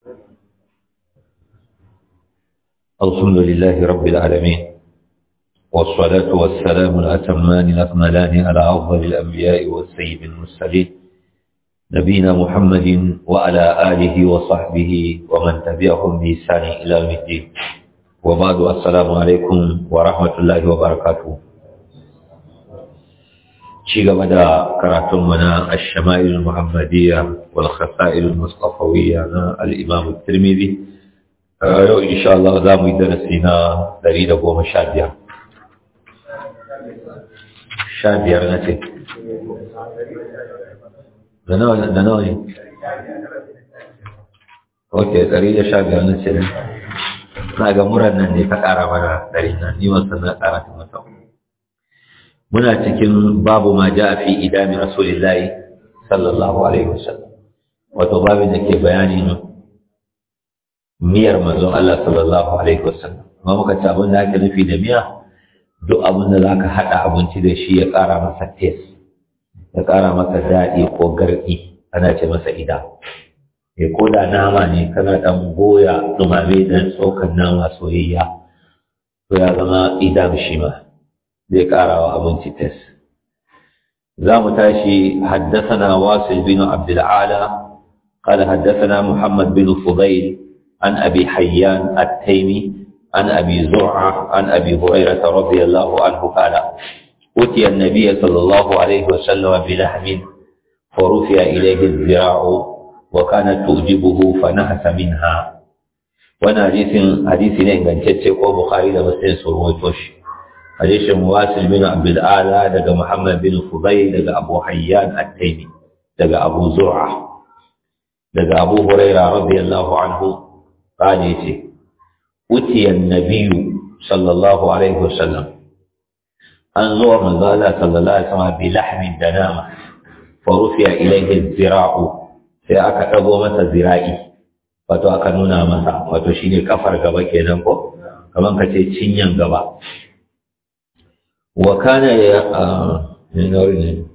الحمد لله رب العالمين والصلاة والسلام الأتمان الأكملان على أفضل الأنبياء والسيد المرسلين نبينا محمد وعلى آله وصحبه ومن تبعهم بإحسان إلى يوم الدين وبعد السلام عليكم ورحمة الله وبركاته شيء بدا كراتم منا الشمائل المحمدية والخصائل المصطفوية الإمام الترمذي yau insha Allah za mu yi darasi na ɗari da goma sha biyar sha biyar na ce da nawa ne ok ɗari da sha biyar na ce na ga muran nan ne ta ƙara mana ɗari na ni wasu na ƙara ta mata muna cikin babu ma ja fi idami rasulillahi sallallahu alaihi wasallam wato babin da ke bayanin miyar manzon Allah sallallahu alaihi wasallam amma muka ci abin da ake nufi da miya duk abin da zaka hada abinci da shi ya kara masa taste ya kara masa daɗi ko garɗi ana ce masa ida ya ko da nama ne kana dan goya dumame dan tsokan nama soyayya to ya zama idam shi ma zai kara wa abinci taste za mu tashi حدثنا واصل بن عبد العالى قال حدثنا محمد بن فضيل عن أبي حيان التيمي عن أبي زرعة عن أبي هريرة رضي الله عنه قال أتي النبي صلى الله عليه وسلم بلحم فرفع إليه الذراع وكانت تعجبه فنهس منها وانا حديث حديث ne ingantacce ko Bukhari da Muslim sun rawaito shi hadisin Wasil bin Abdul Ala daga Muhammad bin Fudayl daga Abu Hayyan At-Taymi daga Abu Zur'a daga Abu Hurairah radiyallahu anhu قال يتي أتي النبي صلى الله عليه وسلم أنظر من قال صلى الله عليه وسلم بلحم دنامة فرفع إليه الزراع sai aka ɗago masa zira'i wato aka nuna masa wato shine kafar gaba kenan ko kaman ka ce cinyan gaba wa kana ya ne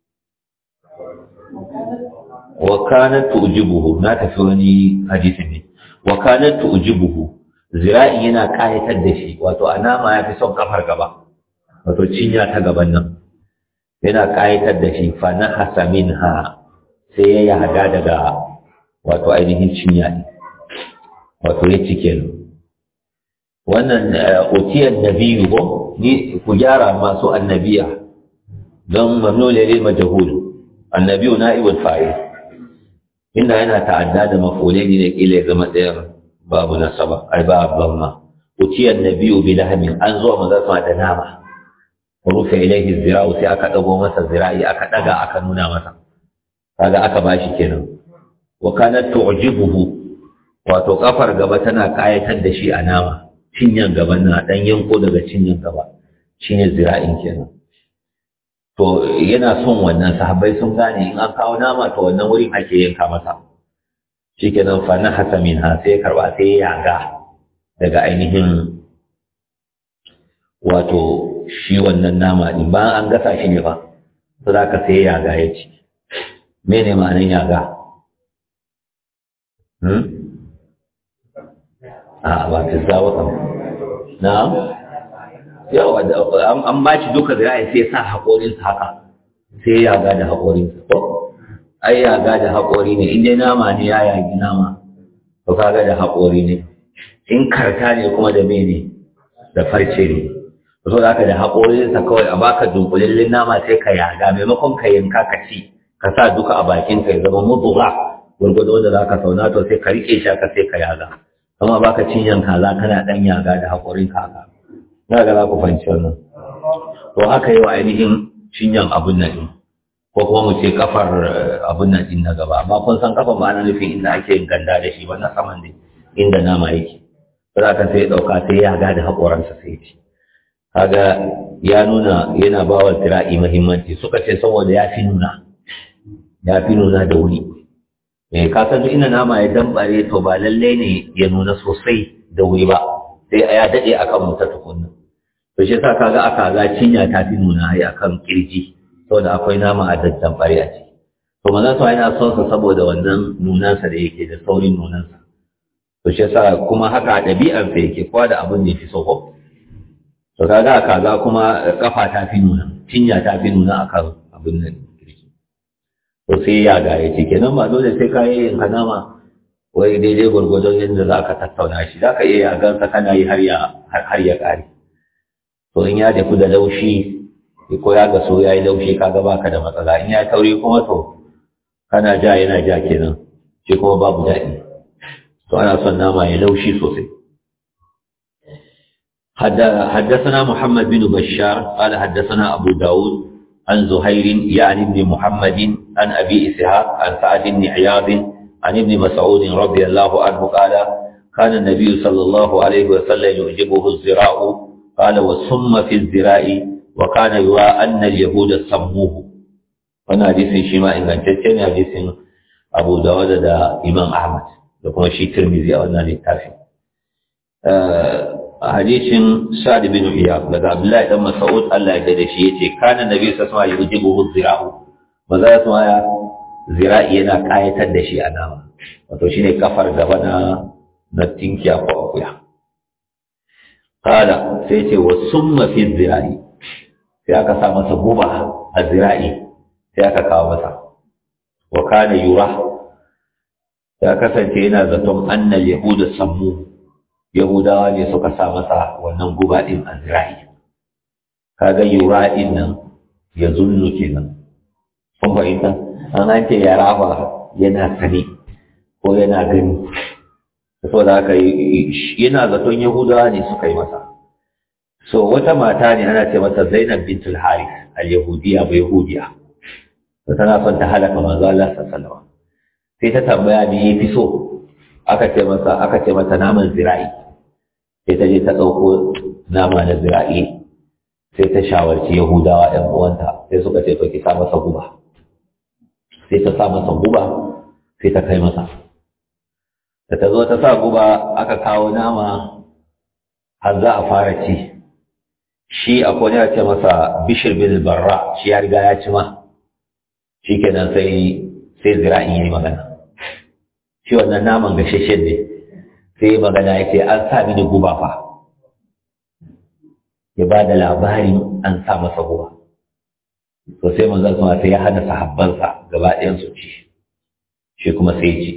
wa kana tujibuhu na tafi wani hadisi ne wa kanat tujibuhu zira'i yana kayatar da shi wato a nama ya fi son kafar gaba wato cinya ta gaban nan yana kayatar da shi fa na hasa minha sai ya yaga daga wato ainihin cinya ne wato ya cike ni wannan utiyar nabiyu ko ni ku gyara masu annabiya don mamnu lil majhul annabiyu na'ibul fa'il inda yana ta'adda da mafulai ne da kila ya zama ɗayan babu nasaba ai ba abban ma uciyar nabiyu bi lahamin an zo maza sama da nama rufe ilaihi zira'u sai aka dago masa zira'i aka daga aka nuna masa kaga aka bashi kenan wa kanat tu'jibuhu wato kafar gaba tana kayatar da shi a nama cinyan gaban na dan yanko daga cinyan gaba shine zira'in kenan to yana son wannan sahabbai sun gane in an kawo nama to wannan wurin ake yanka masa shikenan fa na hasa min ha sai karba sai ya yaga daga ainihin wato shi wannan nama din ba an gasa shi ne ba to za ka sai ya yaga ya ci mene ma'anin yaga hmm? a ba ta zawo kam na'am yawa an ba shi duka zira'i sai sa haƙorinsa haka sai ya ga da haƙorinsa ko ai ya ga da haƙori ne in dai nama ne ya yagi nama to ka ga da haƙori ne in karta ne kuma da mene da farce ne to da haka da haƙorinsa kawai a baka dunkulallin nama sai ka yaga maimakon ka yanka ka ci ka sa duka a bakin ka ya zama mutuwa gwargwado da za ka sauna to sai ka riƙe shi ka sai ka yaga amma baka cinyan kaza kana ɗan yaga da haƙorinka haka na ga za ku fahimci wannan to haka yi wa ainihin cinyan abun nan ɗin ko kuma mu ce kafar abun nan ɗin na gaba amma kun san kafar ba ana nufin inda ake yin ganda da shi ba na saman ne inda nama yake ba za ka sai ɗauka sai ya ga da haƙoransa sai ci kaga ya nuna yana ba wa zira'i muhimmanci suka ce saboda ya fi nuna ya fi nuna da wuri eh ka san duk inda nama ya dambare to ba lalle ne ya nuna sosai da wuri ba sai ya daɗe akan mutu tukunna to shi yasa kaga aka ga cinya ta fi nuna ai akan kirji saboda akwai nama a daddan bare a ciki to manzon sa yana son sa saboda wannan nunansa da yake da saurin nunansa to shi yasa kuma haka ɗabi'ar sa yake kowa da abin da ya fi so ko to kaga kaza kuma kafa ta fi nuna cinya ta fi nuna akan abin nan to sai ya ga ya ce kenan ba dole sai ka yi hanama wai daidai gwargwadon yadda za ka tattauna shi za ka iya yagansa kana yi har ya ƙare to in ya tafi da laushi ko ya gaso ya yi laushi kaga baka da matsala in ya tauri kuma to kana ja yana ja kenan shi kuma babu daɗi to ana son nama ya laushi sosai حدثنا محمد بن بشار قال حدثنا أبو داود عن زهير يعني ابن محمد عن أبي إسحاق عن سعد بن عياض عن ابن مسعود رضي الله عنه قال كان النبي صلى الله عليه وسلم يعجبه الزراء قال والصم في الزراء وكان يرى أن اليهود سموه وانا حديث شيما إن كان حديث أبو داود دا إمام أحمد لكم شيء ترمزي أو أنني تافي hadisin Sa'd bin Iyad daga Abdullahi dan Mas'ud Allah ya dade shi yace kana Nabi sallallahu alaihi wasallam yujibuhu zira'u maza su ya zira'i yana kayatar da shi a nama wato shine kafar gaba na na tinkiya ko akuya kala sai ce wa summa fi zira'i sai aka sa masa guba a zira'i sai aka kawo masa wa kana yura ya kasance yana zaton annal yahuda sammu Yahudawa ne suka sa masa wannan guba ɗin a zira'i. Kaga yura ɗin nan ya zunnu kenan. Kun fahimta? An an ce ya raba yana sani ko yana gani. Saboda haka yana zaton Yahudawa ne suka yi masa. So wata mata ne ana ce mata Zainab bintul Harith al-Yahudiya ba Yahudiya. Tana son ta halaka manzo Allah sallallahu alaihi wasallam. Sai ta tambaya me yafi so aka ce masa aka ce mata naman zira'i sai ta je ta ɗauko nama na zira'i sai ta shawarci yahudawa ɗan uwanta sai suka ce to ki sa masa guba sai ta sa masa guba sai ta kai masa da ta zo ta sa guba aka kawo nama har za a fara ci shi akwai ya ce masa bishir bin barra shi ya riga ya ci ma shi kenan sai sai zira'i ya yi magana shi wannan naman gashashen ne sai magana ya ce an sa mini guba fa ya ba da labarin an sa masa guba to sai manzon sama sai ya hana sahabbansa gaba ɗayan su ci shi kuma sai ci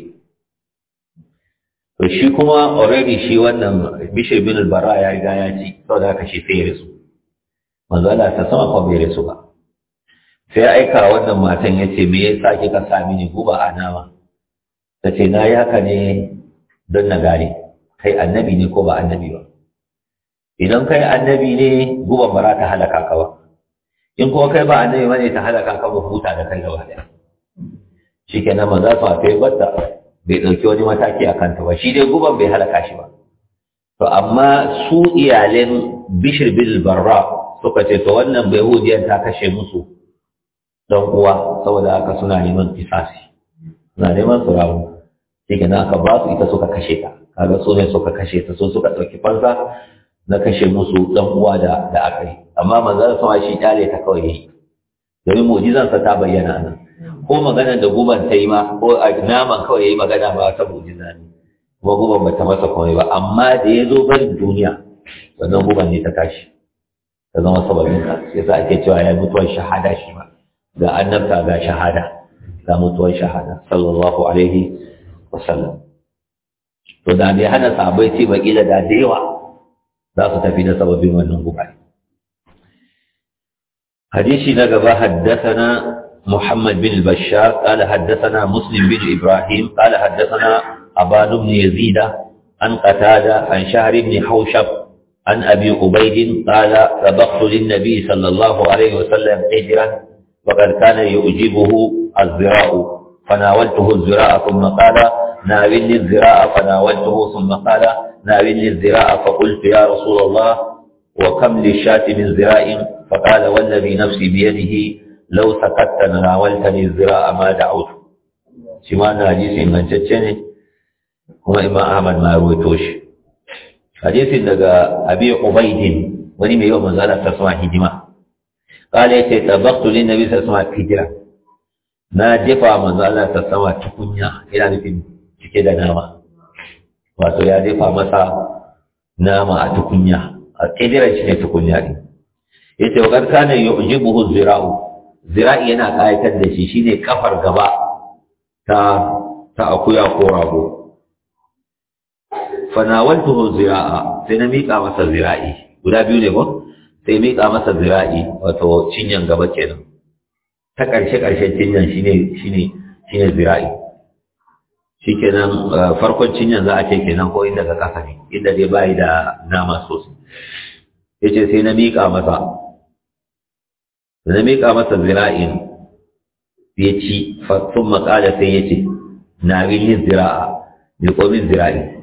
to shi kuma already shi wannan bishir bin bara ya riga ya ci saboda haka shi sai ya rasu manzo Allah ta sama ko bai rasu ba sai aika wannan matan ya ce me yasa kika sa mini guba a nama ta ce na yi haka ne don na gane kai annabi ne ko ba annabi ba idan kai annabi ne guban ba za ta halaka ka ba in kuma kai ba annabi ba ne ta halaka ka ba huta da kai gaba daya shi kenan maza su a kai batta bai ɗauki wani mataki a kanta ba shi dai guban bai halaka shi ba to amma su iyalen bishir bil barra suka ce to wannan bai hudiyar ta kashe musu dan uwa saboda haka suna neman kisasi suna neman su ramu shi kenan aka ba su ita suka kashe ta kaga su ne suka kashe ta so suka ɗauki fansa na kashe musu ɗan uwa da da aka yi amma manzon sama shi kyale ta kawai yayi domin mu'jizansa ta bayyana nan ko magana da guban ta yi ma ko a naman kawai yayi magana ba ta mu'jiza ne kuma guban ba ta masa komai ba amma da ya zo barin duniya wannan guban ne ta tashi ta zama sababin ka yasa ake cewa ya mutuwar shahada shi ma ga annabta ga shahada ga mutuwar shahada sallallahu alaihi wasallam to da bai hana sabai ce ba kila da da yawa za su tafi da sababin wannan guba hadisi na gaba haddathana محمد بن البشار قال حدثنا مسلم بن إبراهيم قال حدثنا أبان بن يزيد عن قتادة عن شهر بن حوشب عن أبي عبيد قال سبقت للنبي صلى الله عليه وسلم حجرا وقد كان يعجبه الزراء فناولته الزراء ثم قال ناولني الزراء فناولته ثم قال ناولني الزراء فقلت يا رسول الله وكم للشاة من زراء فقال والذي نفسي بيده لو سكت ناولتني الزراء ما دعوت شما حديث إن جتشني هو إمام أحمد ما رويتوش حديث daga أبي عبيد wani mai yawan manzala ta sama hidima قال يتي طبقت للنبي صلى الله عليه وسلم hijira na jefa manzo Allah ta sama tukunya ina nufin cike da nama wato ya jefa masa nama a tukunya a ƙidiran shi ne tukunya ne ya ce wakar kanan yi ujibuhu zira'u zira'i yana ƙayatar da shi shine kafar gaba ta ta akuya ko rago fanawaltuhu zira'a sai na miƙa masa zira'i guda biyu ne ko sai miƙa masa zira'i wato cinyan gaba kenan ta ƙarshe ƙarshen cinyan shine shine shine zira'i shikenan farkon cinyan za a ce kenan ko inda ga ƙasa ne inda dai bayi da nama sosai yace sai na miƙa masa na miƙa masa zira'in ya ci sun maƙala sai ya ce na yin zira'a mai komin zira'i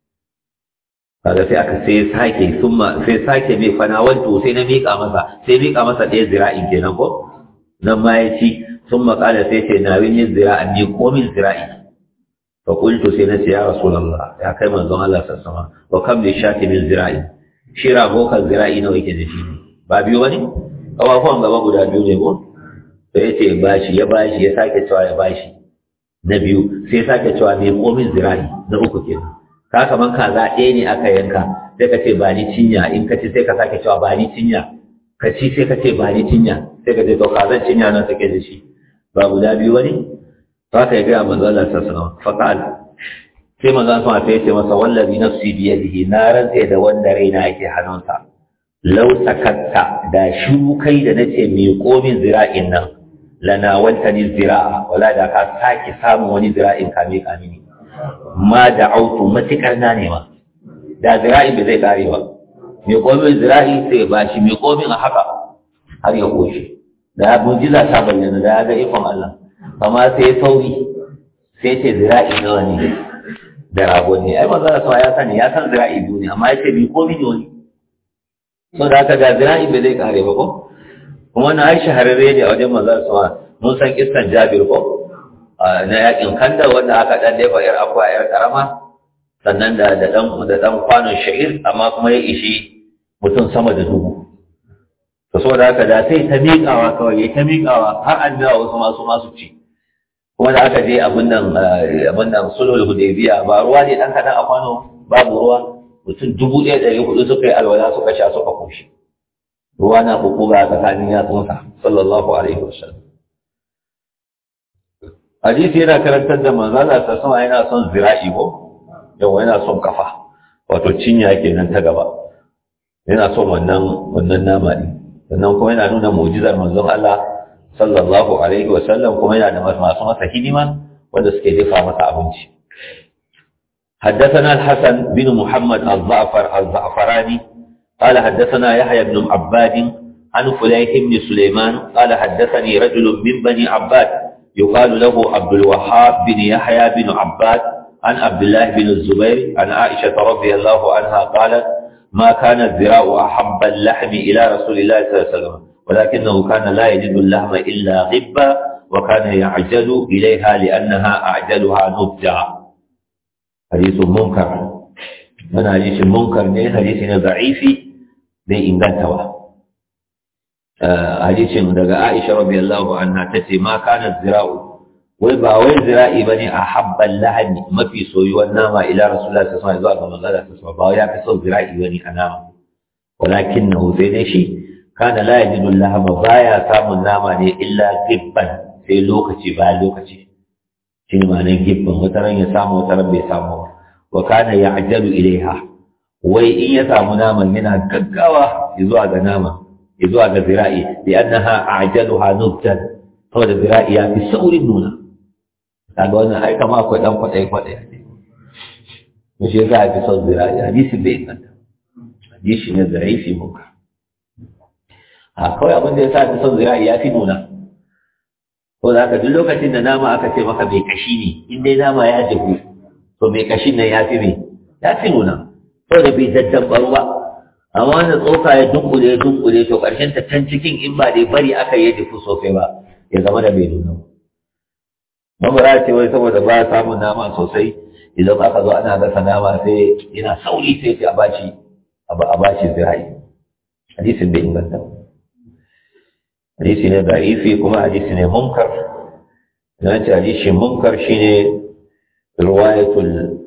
kaga sai aka sai sake summa sai sake mai fanawantu sai na miƙa masa sai miƙa masa ɗaya zira'in kenan ko nan ma ya ci sun maƙala sai ce na yin zira'in mai komin zira'i fa qultu sai na ce ya rasulullah ya kai manzon Allah sallallahu alaihi wasallam wa kam li shati min zira'i shi rago kan zira'i nawa yake da shi ba biyu bane kafafuwan gaba guda biyu ne ko sai ya ce bashi ya bashi ya sake cewa ya bashi na biyu sai ya sake cewa mai komin zira'i na uku kenan ka kaman kaza ɗaya ne aka yanka sai ka ce ba ni cinya in ka ci sai ka sake cewa ba ni cinya ka ci sai ka ce ba ni cinya sai ka ce to kazan cinya nan take da shi ba guda biyu bane to haka ya ga manzo Allah sallallahu alaihi wasallam faqal sai manzo Allah sai ya ce masa wallazi nafsi bi yadihi na rantsa da wanda raina yake hannunsa lau sakatta da shiru kai da nace mai komin zira'in nan lana wanta ni zira'a wala da ka sake samun wani zira'in kame kame ne ma da autu matukar na nema da zira'i bai zai kare ba mai komin zira'i sai ba shi mai komin a haka har ya koshe da ya mujiza ta bayyana da ya ga ikon Allah amma sai sauri sai ce zira'i nawa ne da rago ne ai maza da ya sani ya san zira'i biyu ne amma ya ce mai komin ne wani sau da aka ga zira'i bai zai kare ba ko kuma na ai shahararre ne a wajen manzar sama mun san kissan jabir ko na yakin kanda wanda aka dan dafa yar akwa yar karama sannan da da dan da dan kwanon sha'ir amma kuma ya ishi mutum sama da dubu to saboda haka da sai ta miƙawa kawai ya ta miƙawa har an biya wasu masu masu ci kuma da aka je abin nan abin nan sulhul hudaybiya ba ruwa ne dan kadan a kwano babu ruwa mutum dubu ɗaya ɗari hudu suka yi alwala suka sha suka koshi ruwa na bukuga a tsakanin yatsunsa sallallahu alaihi wasallam hadisi yana karantar da manzala ta sama yana son zira'i ko yawa yana son kafa wato cinya kenan ta gaba yana son wannan wannan nama ne sannan kuma yana nuna mu'jizar manzon Allah sallallahu alaihi wasallam kuma yana da masu masa hidima wanda suke dafa masa abinci حدثنا الحسن بن محمد الزعفر الزعفراني قال حدثنا يحيى بن عباد عن فليح بن سليمان قال حدثني رجل من بني عباد يقال له عبد الوهاب بن يحيى بن عباد عن عبد الله بن الزبير عن عائشة رضي الله عنها قالت ما كان الذراع أحب اللحم إلى رسول الله صلى الله عليه وسلم ولكنه كان لا يجد اللحم إلا غبا وكان يعجل إليها لأنها أعجلها نبجا حديث منكر من حديث منكر ne hadisi ne da'ifi bai inganta ba hadisin daga Aisha radiyallahu anha tace ma kana zira'u wai ba wai zira'i bane a habban lahani mafi soyuwar nama ila rasulullahi sallallahu alaihi wasallam zuwa ga manzon sallallahu ba ya fi son zira'i bane a nama walakinahu sai dai shi kana la yajidu lahama baya samun nama ne illa gibban sai lokaci bayan lokaci shi ne ma'anar gibban wata ran ya samu wata ran bai samu ba wa kana ya'jalu ilaiha wai in ya samu naman yana gaggawa zuwa ga nama zuwa ga zira'i bi annaha a'jaluha nubtan saboda zira'i ya fi saurin nuna kaga wannan ai kama akwai dan kwadai kwadai ne shi yasa fi son zira'i hadisi bai inganta hadisi ne zarafi muka a kawai abin da yasa fi son zira'i ya fi nuna ko da haka duk lokacin da nama aka ce maka mai kashi ne in dai nama ya jabu to mai kashin nan ya fi mai ya fi nuna saboda bai daddabaru ba amma wanda tsoka ya dunkule ya dunkule to ƙarshen ta can cikin in ba dai bari aka yi dufu sosai ba ya zama da bai nuna mamara ce wai saboda ba samun nama sosai idan aka zo ana gasa nama sai yana sauri sai ce a bashi a bashi zirai hadisin bai inganta hadisi ne da'ifi kuma hadisi ne munkar na ce hadisi munkar shine riwayatul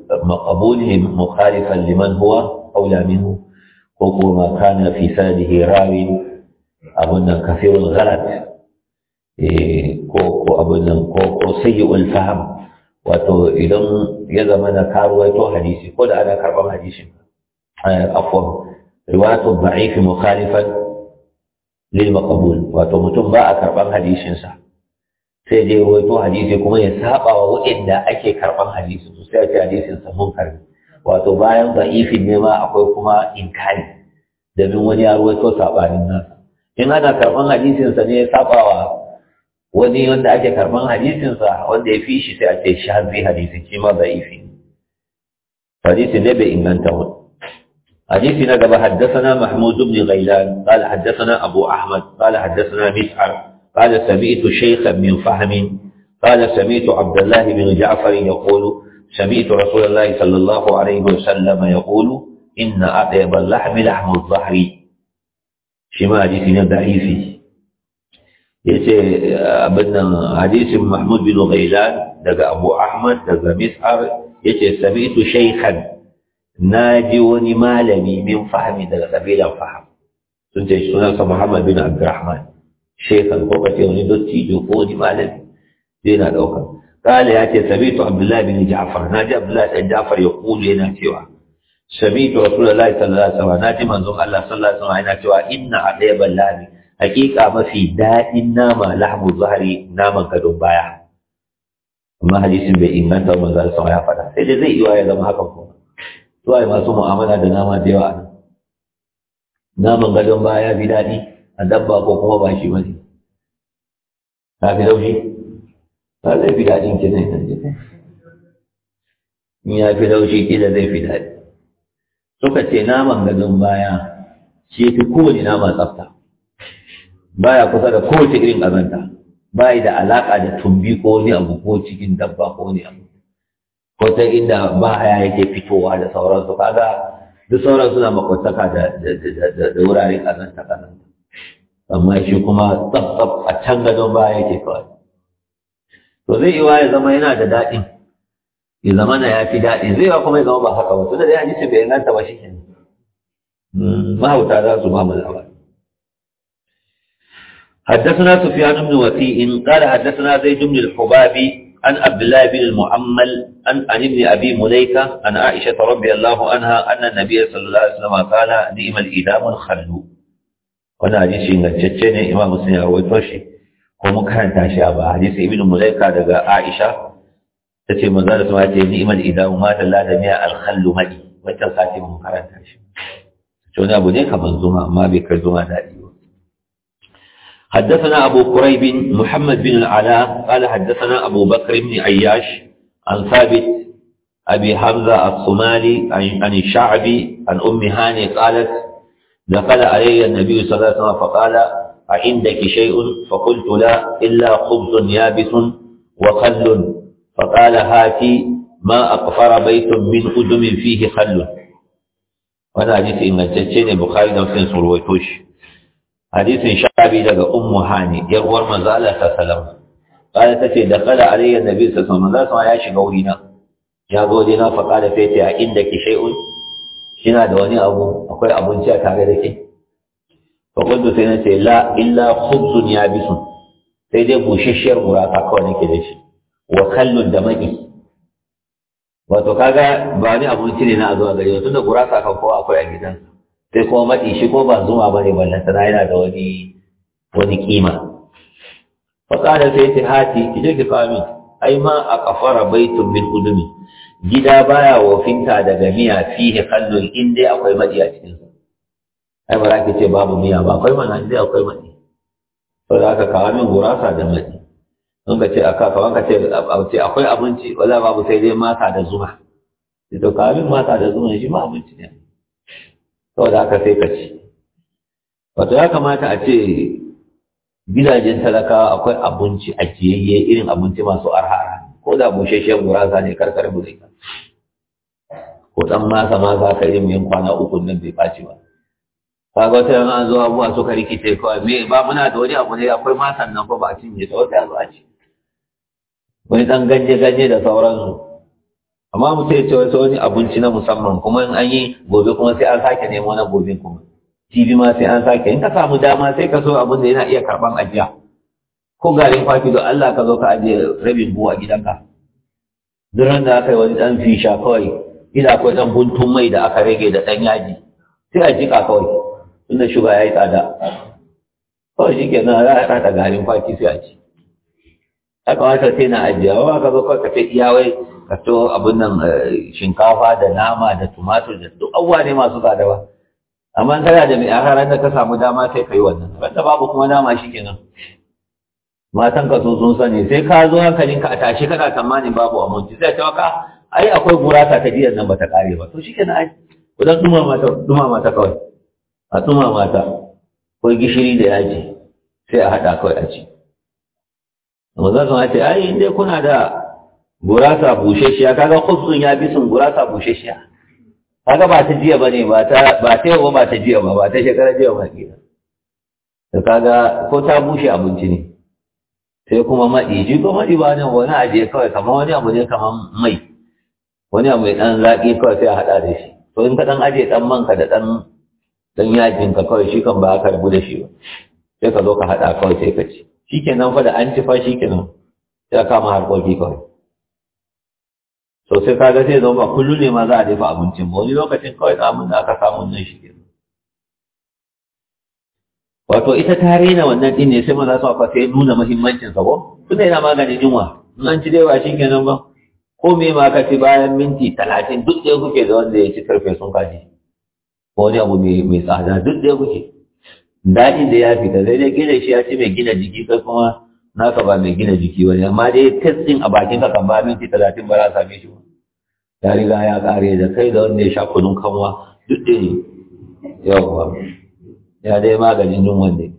maqbulihim mukhalifan liman huwa aula minhu ko kuma kana fi sadihi rawi abun nan kafirul ghalat ko ko abun nan ko ko sayyi'ul fahm wato idan ya zama na karuwaito hadisi ko da ana karban hadisin afwan riwayatu da'if mukhalifan lil maqbul wato mutum ba a karban hadisin sa sai dai ruwaito hadisi kuma ya saba wa waɗanda ake karban hadisin su sai a ce hadisin sa munkar wato bayan da'ifin ne ma akwai kuma inkari domin wani ya ruwaito sabanin nasa in ana karban hadisin sa ne ya saba wa wani wanda ake karban hadisinsa wanda ya fi shi sai a ce shazi hadisin shi ma da'ifi hadisi ne bai inganta wani حديث نقب حدثنا محمود بن غيلان قال حدثنا أبو أحمد قال حدثنا مسعر قال سمعت شيخا من فهم قال سمعت عبد الله بن جعفر يقول سمعت رسول الله صلى الله عليه وسلم يقول إن أطيب اللحم لحم الظهر شما حديثنا ضعيف yace abin nan hadisin Mahmud bin Ghailan daga Abu Ahmad daga Mis'ar yace sami'tu shaykhan naji wani malami min fahmi daga kabilan faham sun ce sunansa Muhammad bin Abdurrahman shaykhan ko kace wani dottijo ko wani malami zai na dauka kala yace sami'tu Abdullah bin Ja'far naji Abdullah bin Ja'far ya kulu yana cewa sami'tu Rasulullahi sallallahu alaihi wasallam naji manzon Allah sallallahu alaihi wasallam yana cewa inna adayban lami hakika mafi daɗin nama lahmu zahari naman gadon baya amma hadisin bai inganta wa manzo sama ya faɗa sai dai zai iya ya zama hakan kuma to ai masu mu'amala da nama da yawa naman gadon baya bi daɗi a dabba ko kuma ba shi bane ka fi laushi ba zai fi daɗin ki ne in ya fi laushi kila zai fi daɗi suka ce naman gadon baya shi fi kowane nama tsafta baya kusa da kowace irin ƙazanta bayi da alaƙa da tumbi ko wani abu ko cikin dabba ko wani abu ko ta inda ba haya yake fitowa da sauransu kaga duk sauran suna makwataka da da wuraren ƙazanta ƙazanta amma shi kuma tsaf tsaf a can gadon baya yake kawai to zai iya ya zama yana da daɗin ya zama na ya fi daɗin zai ba kuma ya zama ba haka ba tunda dai hadisi bai inganta ba shi kenan mahauta za su ba mu labari حدثنا سفيان بن وكيء قال حدثنا زيد بن الحباب عن عبد الله بن المعمل عن, عن ابن ابي مليكه عن عائشه رضي الله عنها ان النبي صلى الله عليه وسلم قال نعم الادام الخل وانا حديث ingantacce ne imam muslim ya rawaito shi ko mun karanta shi a ba hadisi ibn mulaika daga aisha tace manzo da sama ce ni'mal idam ma dalla da miya al khallu madi wannan sati mun karanta shi to ne abu ne kamar zuma amma bai kai zuma daɗi ba حدثنا أبو قريب محمد بن العلاء قال حدثنا أبو بكر بن عياش عن ثابت أبي حمزة الصومالي عن الشعبي عن أم هاني قالت دخل علي النبي صلى الله عليه وسلم فقال أعندك شيء فقلت لا إلا خبز يابس وخل فقال هاتي ما أقفر بيت من أدم فيه خل وانا حديث إن تتشين البخاري ومسلم سرويتوش hadisin shabi daga ummu hani yar uwar manzo Allah sallallahu alaihi tace da kala alayya nabi sallallahu alaihi wasallam ya shiga wurina ya zo dina fa kala sai ta inda ki shay'un kina da wani abu akwai abinci a tare da ke fa kuntu sai nace la illa khubzun yabisun sai dai bushashiyar gurasa kawai nake da shi wa kallun da maki wato kaga ba ni abinci ne na zuwa gari tunda gurasa kan kowa akwai a gidansa sai kuma maɗi shi ko ba zuma ba ne ballanta na yana da wani wani kima faƙada sai ta hati ki je ki kawo ai ma a kafara baitun min udumi gida baya wofinta daga miya fihi kallon in dai akwai maɗi a cikin sa ai ba za ki ce babu miya ba akwai mana in dai akwai maɗi to da aka kawo min gurasa da maɗi in ka ce aka kawo ka ce akwai abinci wala babu sai dai mata da zuma to kawo min mata da zuma shi ma abinci ne saboda haka sai ka ci wato ya kamata a ce gidajen talakawa akwai abinci a jiyayye irin abinci masu arha ko da busheshen gurasa ne karkar bude ka ko dan masa ma za ka irin yin kwana uku nan bai faci ba kaga wata yana an zo abubuwa suka rikice kawai me ba muna da wani abu ne akwai masan nan ko ba a cinye ta wata yanzu a ci wani dan ganye ganye da sauransu amma mutum ya ce wasu wani abinci na musamman kuma in an yi gobe kuma sai an sake nemo na gobe kuma jibi ma sai an sake in ka samu dama sai ka so abin da yana iya karɓan ajiya ko garin kwaki don Allah ka zo ka ajiye rabin buwa gidanka duk ran da aka yi wani ɗan fisha kawai ina akwai ɗan guntun mai da aka rage da ɗan yaji sai a jika kawai tunda shuga ya yi tsada kawai shi ke nan za a haɗa garin kwaki sai a ci ya kamata sai na ajiye wa ka zo kawai ka ce iyawai ka to abin nan shinkafa da nama da tumatur da duk abubuwa ne masu tsada ba amma kana da mai ahara da ka samu dama sai ka yi wannan wanda babu kuma dama shi kenan matan ka sun sun sani sai ka zo hankalinka a tashi kana tsammanin babu aminci sai ta maka ai akwai gurasa ta jiyar nan bata kare ba to shi kenan ai kudan dumama ta dumama ta kawai a dumama ta ko gishiri da yaji sai a haɗa kawai a ci amma za su ce ai inda kuna da gurasa busheshiya kaga khubzun ya bi sun gurasa busheshiya kaga ba ta jiya bane ba ta ba ta yau ba ta jiya ba ba ta shekara jiya ba ke to kaga ko ta bushe abinci ne sai kuma maɗi shi ko maɗi ba ne wani ajiye kawai kamar wani abu ne kamar mai wani abu mai ɗan zaƙi kawai sai a haɗa da shi to in ka ɗan ajiye ɗan manka da ɗan ɗan yajin ka kawai shi kan ba ka rabu da shi ba sai ka zo ka haɗa kawai sai ka ci shi kenan fa da an ci fa shi kenan sai a kama harkoki kawai to sai kaga sai zama ba kullum ne ma za a dafa abincin ba wani lokacin kawai samun da aka samu nan shi kenan wato ita ta rena wannan din ne sai maza su aka sai nuna muhimmancin sa ko tunda yana maganin yunwa in an ci dai ba shi kenan ba ko me ma ka ci bayan minti talatin duk ɗaya kuke da wanda ya ci karfe sun kaji ko wani abu mai tsada duk ɗaya kuke daɗin da ya fita sai dai gina shi ya ci mai gina jiki kai kuma naka ba mai gina jiki wani amma dai test ɗin a bakin ka kan ba minti talatin ba za a same shi ba ya riga ya ƙare da kai da wanda ya sha kunun kanwa duk ɗaya ne yawwa يا دي ما قال إنهم وندي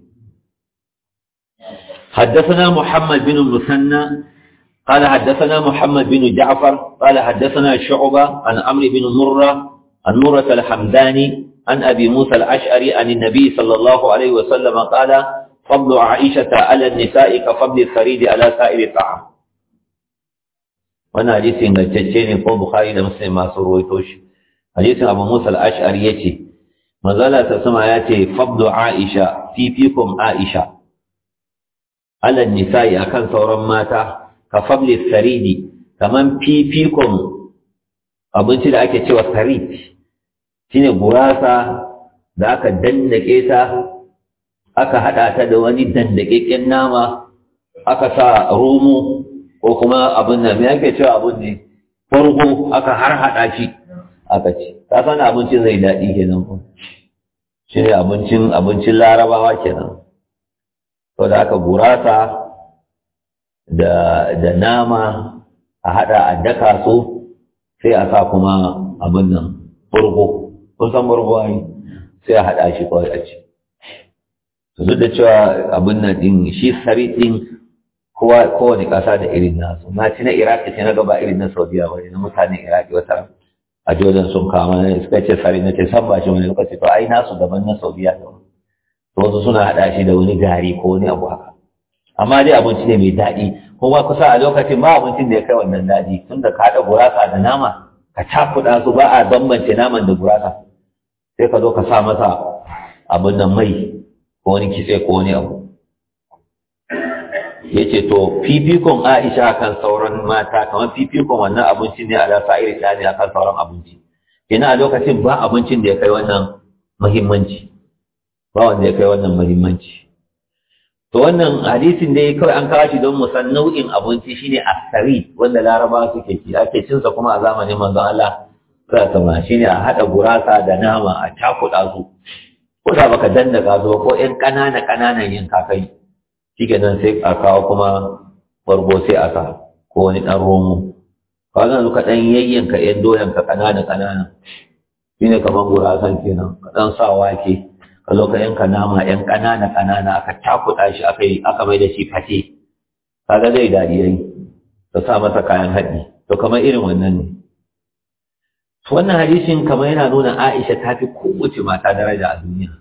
حدثنا محمد بن المثنى قال حدثنا محمد بن جعفر قال حدثنا شعبة عن عمرو بن مرة عن مرة الحمداني عن أبي موسى الأشعري عن النبي صلى الله عليه وسلم قال فضل عائشة على النساء كفضل الثريد على سائر الطعام وانا حديث إن الججين قول بخاري لمسلم ما سرويتوش حديث أبو موسى الأشعري يتي mazala ta sama ya ce fabdu aisha fifikun aisha ala nisa'i akan sauran mata ka fabli saridi kaman fifikun abinci da ake cewa sarid shine gurasa da aka dandake ta aka hada ta da wani dandakekken nama aka sa romo ko kuma abin da me ake cewa abin ne farko aka har hada shi aka ci ka san abincin zai daɗi kenan ko shi ne abincin abincin larabawa kenan to da aka gurasa da da nama a hada a daka su sai a sa kuma abin nan burgo kun san burgo ai sai a hada shi kawai a ci to duk da cewa abin nan din shi sari din kowa kowane ƙasa da irin nasu na ci na iraki sai na gaba irin na saudiya wani na mutanen iraki wata a jordan sun kama ne suka ce sari na ce san ba shi wani lokaci to ai nasu daban na saudiya da wani to wasu suna haɗa shi da wani gari ko wani abu haka amma dai abinci ne mai daɗi kuma kusa a lokacin ba abincin da ya kai wannan daɗi tun da ka haɗa gurasa da nama ka cakuɗa su ba a bambance naman da gurasa sai ka zo ka sa masa abin nan mai ko wani kitse ko wani abu ya ce to fifikon aisha kan sauran mata kamar fifikon wannan abinci ne a lasa iri ɗaya ne akan sauran abinci ina a lokacin ba abincin da ya kai wannan muhimmanci ba wanda ya kai wannan muhimmanci to wannan hadisin dai kawai an kawo shi don mu san nau'in abinci shine asari wanda laraba suke ci ake cin sa kuma a zamanin manzon Allah sai sama shine a hada gurasa da nama a cakuɗa su ko da baka dandaka su ko ƴan ƙanana ƙananan yin kakai shikenan sai a kawo kuma bargo sai a sa ko wani ɗan romo kaga yanzu ka ɗan yayyanka ƴan doyan ka ƙanana ƙanana shine kamar gurasan kenan ka ɗan sa wake ka zo ka yanka nama yan ƙanana ƙanana aka takuɗa shi aka yi aka mai da shi fate kaga zai daɗi yayi ka sa masa kayan haɗi to kamar irin wannan ne wannan hadisin kamar yana nuna Aisha ta fi kowace mata daraja a duniya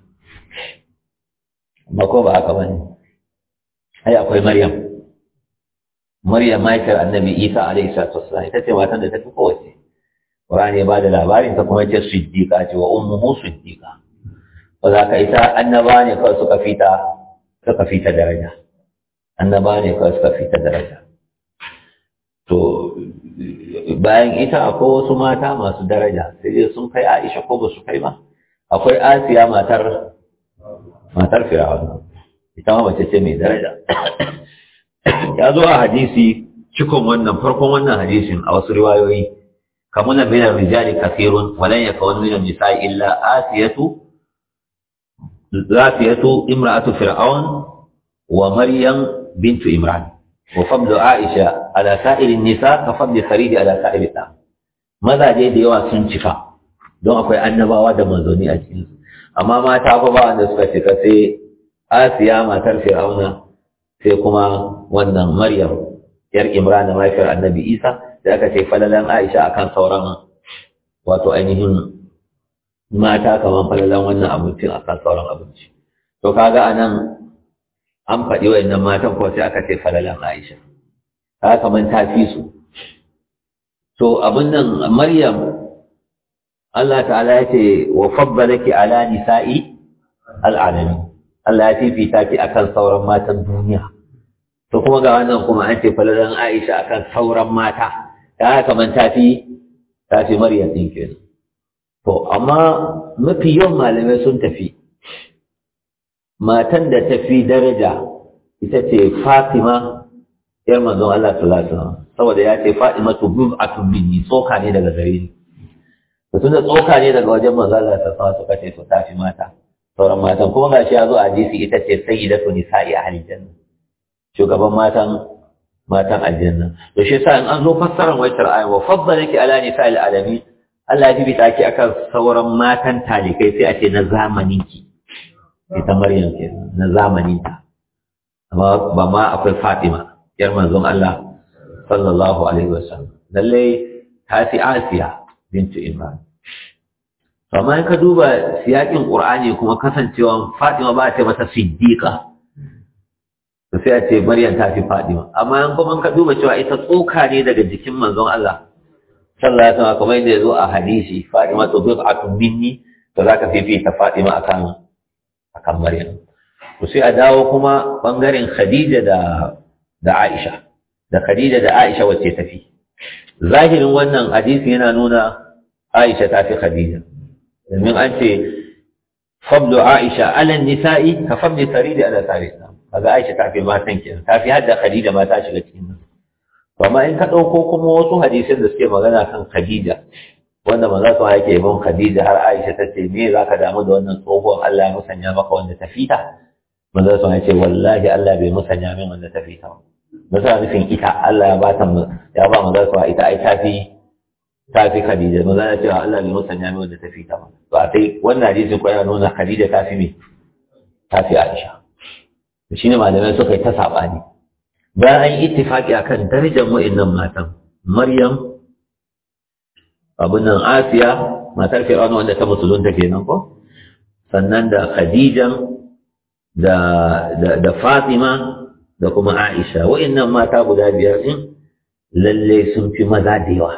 amma ko ba haka bane ai akwai Maryam Maryam mahaifiyar Annabi Isa alaihi salatu wassalam ita ce matan da ta fi kowace Qur'ani ya bada labarin ta kuma ce siddiqa ce wa ummuhu siddiqa ba za ka ita annaba ne kawai suka fita suka fita daraja annaba ne kawai suka fita daraja to bayan ita akwai wasu mata masu daraja sai dai sun kai Aisha ko ba su kai ba akwai Asiya matar matar Fir'aun ita ma mace ce mai daraja ya zo a hadisi cikon wannan farkon wannan hadisin a wasu riwayoyi kamuna min ar-rijali kathirun wa lan yakun min an-nisa'i illa asiyatu zafiyatu imra'atu fir'aun wa maryam bintu imran wa fadlu aisha ala sa'iri nisa ka fadli faridi ala sa'iri ta mazaje da yawa sun cika don akwai annabawa da manzoni a cikin su amma mata fa ba wanda suka cika sai asiya matar fir'auna sai kuma wannan maryam yar imran mahaifiyar annabi isa da aka ce falalan aisha akan sauran wato ainihin mata kamar falalan wannan abincin akan sauran abinci to kaga anan an faɗi wayannan matan ko sai aka ce falalan aisha kaga kamar ta fi su to abin nan maryam Allah ta'ala ya ce wa faddalaki ala nisa'i al'alamin Allah ya fifita ki akan sauran matan duniya to kuma ga wannan kuma an ce falalan Aisha akan sauran mata ta kaman tafi tafi Maryam din kenan to amma mafi yawan malamai sun tafi matan da tafi daraja ita ce Fatima yar manzon Allah sallallahu alaihi wasallam saboda ya ce Fatima tu bid'atun minni tsoka ne daga gare ni to tunda tsoka ne daga wajen manzon Allah sallallahu alaihi wasallam suka ce to tafi mata sauran matan kuma gashi ya zo a hadisi ita ce sayyidatu nisa'i ahli janna shugaban matan matan aljanna to shi yasa in an zo fassarar waitar aya wa faddalaki ala nisa'il alamin Allah ya bita ki akan sauran matan talikai sai a ce na zamanin ki ita Maryam ke na zamanin ta amma ba ma akwai Fatima yar manzon Allah sallallahu alaihi wasallam lalle ta fi Asiya bintu Imran amma in ka duba siyakin Qur'ani kuma kasancewa Fatima ba ta mata siddiqa to sai a ce Maryam ta fi Fatima amma in kuma ka duba cewa ita tsoka ne daga jikin manzon Allah sallallahu alaihi wasallam kamar yadda yazo a hadisi Fatima to bid'atun minni to zaka fifita Fatima akan akan Maryam to sai a dawo kuma bangaren Khadija da da Aisha da Khadija da Aisha wacce tafi zahirin wannan hadisi yana nuna Aisha ta fi Khadija domin an ce fablu Aisha ala nisa'i ka fabli saridi ala saridi kaga Aisha ta fi matan kenan ta fi hadda Khadija ma ta shiga cikin nan amma in ka dauko kuma wasu hadisan da suke magana kan Khadija wanda manzo sa yake yabon Khadija har Aisha ta ce me zaka damu da wannan tsohuwar Allah ya musanya maka wanda ta fita manzo sa ya ce wallahi Allah bai musanya min wanda ta fita ba sa nufin ita Allah ya bata ya ba manzo sa ita ai ta fi ta fi Khadija manzo ya ce Allah bai musanya min wanda ta fita ba to a sai wannan hadisi ko ya nuna Khadija ta fi me ta fi Aisha shi ne malamai suka yi ta saɓani bayan an yi ittifaƙi a kan darajar wa'innan matan maryam abin nan asiya matar fir'auna wanda ta musulunta kenan ko sannan da khadijan da da da fatima da kuma aisha wa'innan mata guda biyar din lalle sun fi maza da yawa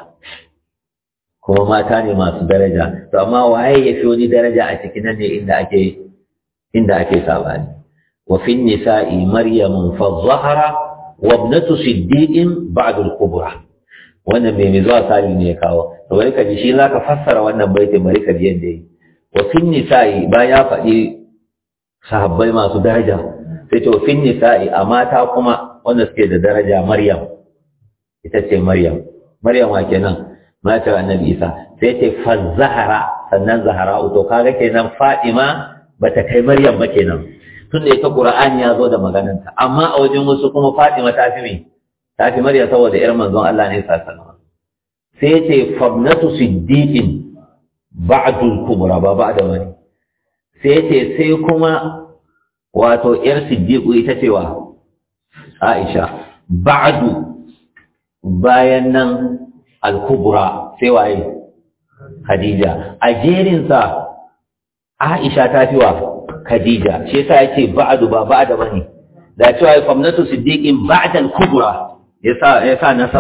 kuma mata ne masu daraja to amma waye ya fi wani daraja a cikin nan ne inda ake inda ake saɓani وفي النساء مريم فالظهر وابنة صديق بعد الكبرى wannan mai mai zuwa sali ne ya kawo to bari ka ji shi za ka fassara wannan baitin bari ka ji yadda yi wa fin nisa'i ba ya faɗi sahabbai masu daraja sai ce wa fin nisa'i a mata kuma wanda suke da daraja maryam ita ce maryam maryam wa kenan matar annabi isa sai ce fa zahara sannan zahara to kaga kenan fatima bata kai maryam ba kenan tun da ita Qur'ani ya zo da magananta amma a wajen wasu kuma Fatima ta fi me ta fi Maryam saboda ƴar manzon Allah ne sallallahu sai ce fabnatu siddiqin ba'du al-kubra ba ba'da wani sai ce sai kuma wato ƴar siddiqu ita ce wa Aisha ba'du bayan nan al-kubra sai waye Khadija a jerinsa Aisha ta fi wa Khadija shi yasa yake ba'du ba ba'da bane da cewa famnatu siddiqin ba'da al-kubra yasa yasa nasaba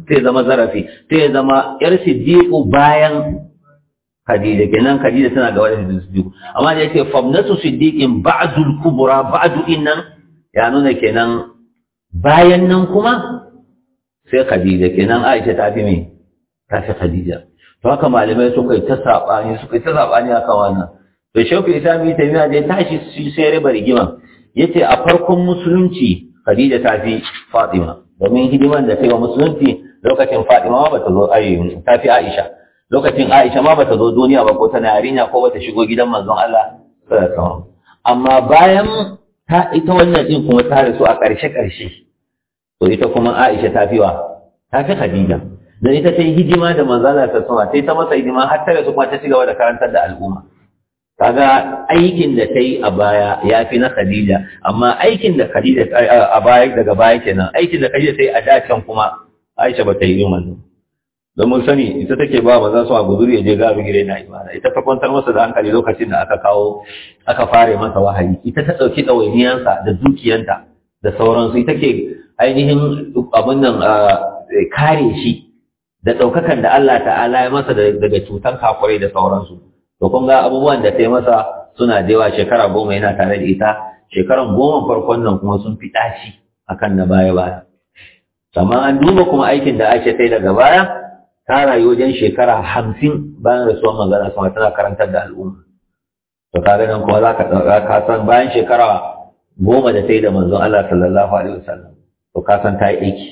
sai zama zarafi sai ya zama yar siddiqu bayan Khadija kenan Khadija tana ga wadda siddiqu amma da yake famnatu siddiqin ba'dul kubra ba'du innan ya nuna kenan bayan nan kuma sai Khadija kenan Aisha ta fi me ta fi Khadija to haka malamai suka yi ta sabani suka yi ta sabani akan wannan to shauku isami ta miya da ya tashi sai riba rigima yace a farkon musulunci Khadija ta fi Fatima domin hidiman da ta yi wa musulunci lokacin Fatima ma bata zo ayi ta fi Aisha lokacin Aisha ma bata zo duniya ba ko tana yarinya ko bata shigo gidan manzon Allah sallallahu alaihi wasallam amma bayan ta ita wannan din kuma ta rasu a ƙarshe ƙarshe to ita kuma Aisha ta fi wa ta fi Khadija dan ita ta yi hidima da manzon Allah sallallahu alaihi wasallam sai ta masa hidima har ta rasu kuma ta ci gaba da karantar da al'umma kaga aikin da ta yi a baya ya fi na Khadija amma aikin da Khadija a baya daga baya kenan aikin da Khadija ta yi a dacen kuma Aisha ba ta yi wannan don mun sani ita take ba maza su a guduri ya je ga abin gire na imana ita ta kwantar masa da hankali lokacin da aka kawo aka fare masa wahayi ita ta ɗauki ɗawainiyansa da dukiyanta da sauransu ita ke ainihin abin nan kare shi da ɗaukakan da Allah ta'ala ya masa daga cutan kafurai da sauransu to kun ga abubuwan da ta yi masa suna da yawa shekara goma yana tare da ita shekaran goma farkon nan kuma sun fi ɗaci akan na baya baya amma an duba kuma aikin da ake ta daga baya ta rayu wajen shekara hamsin bayan rasuwar magana sama tana karantar da al'umma to kaga nan kuma za ka ɗauka ka san bayan shekara goma da ta yi da manzon Allah sallallahu alaihi wasallam to ka san ta yi aiki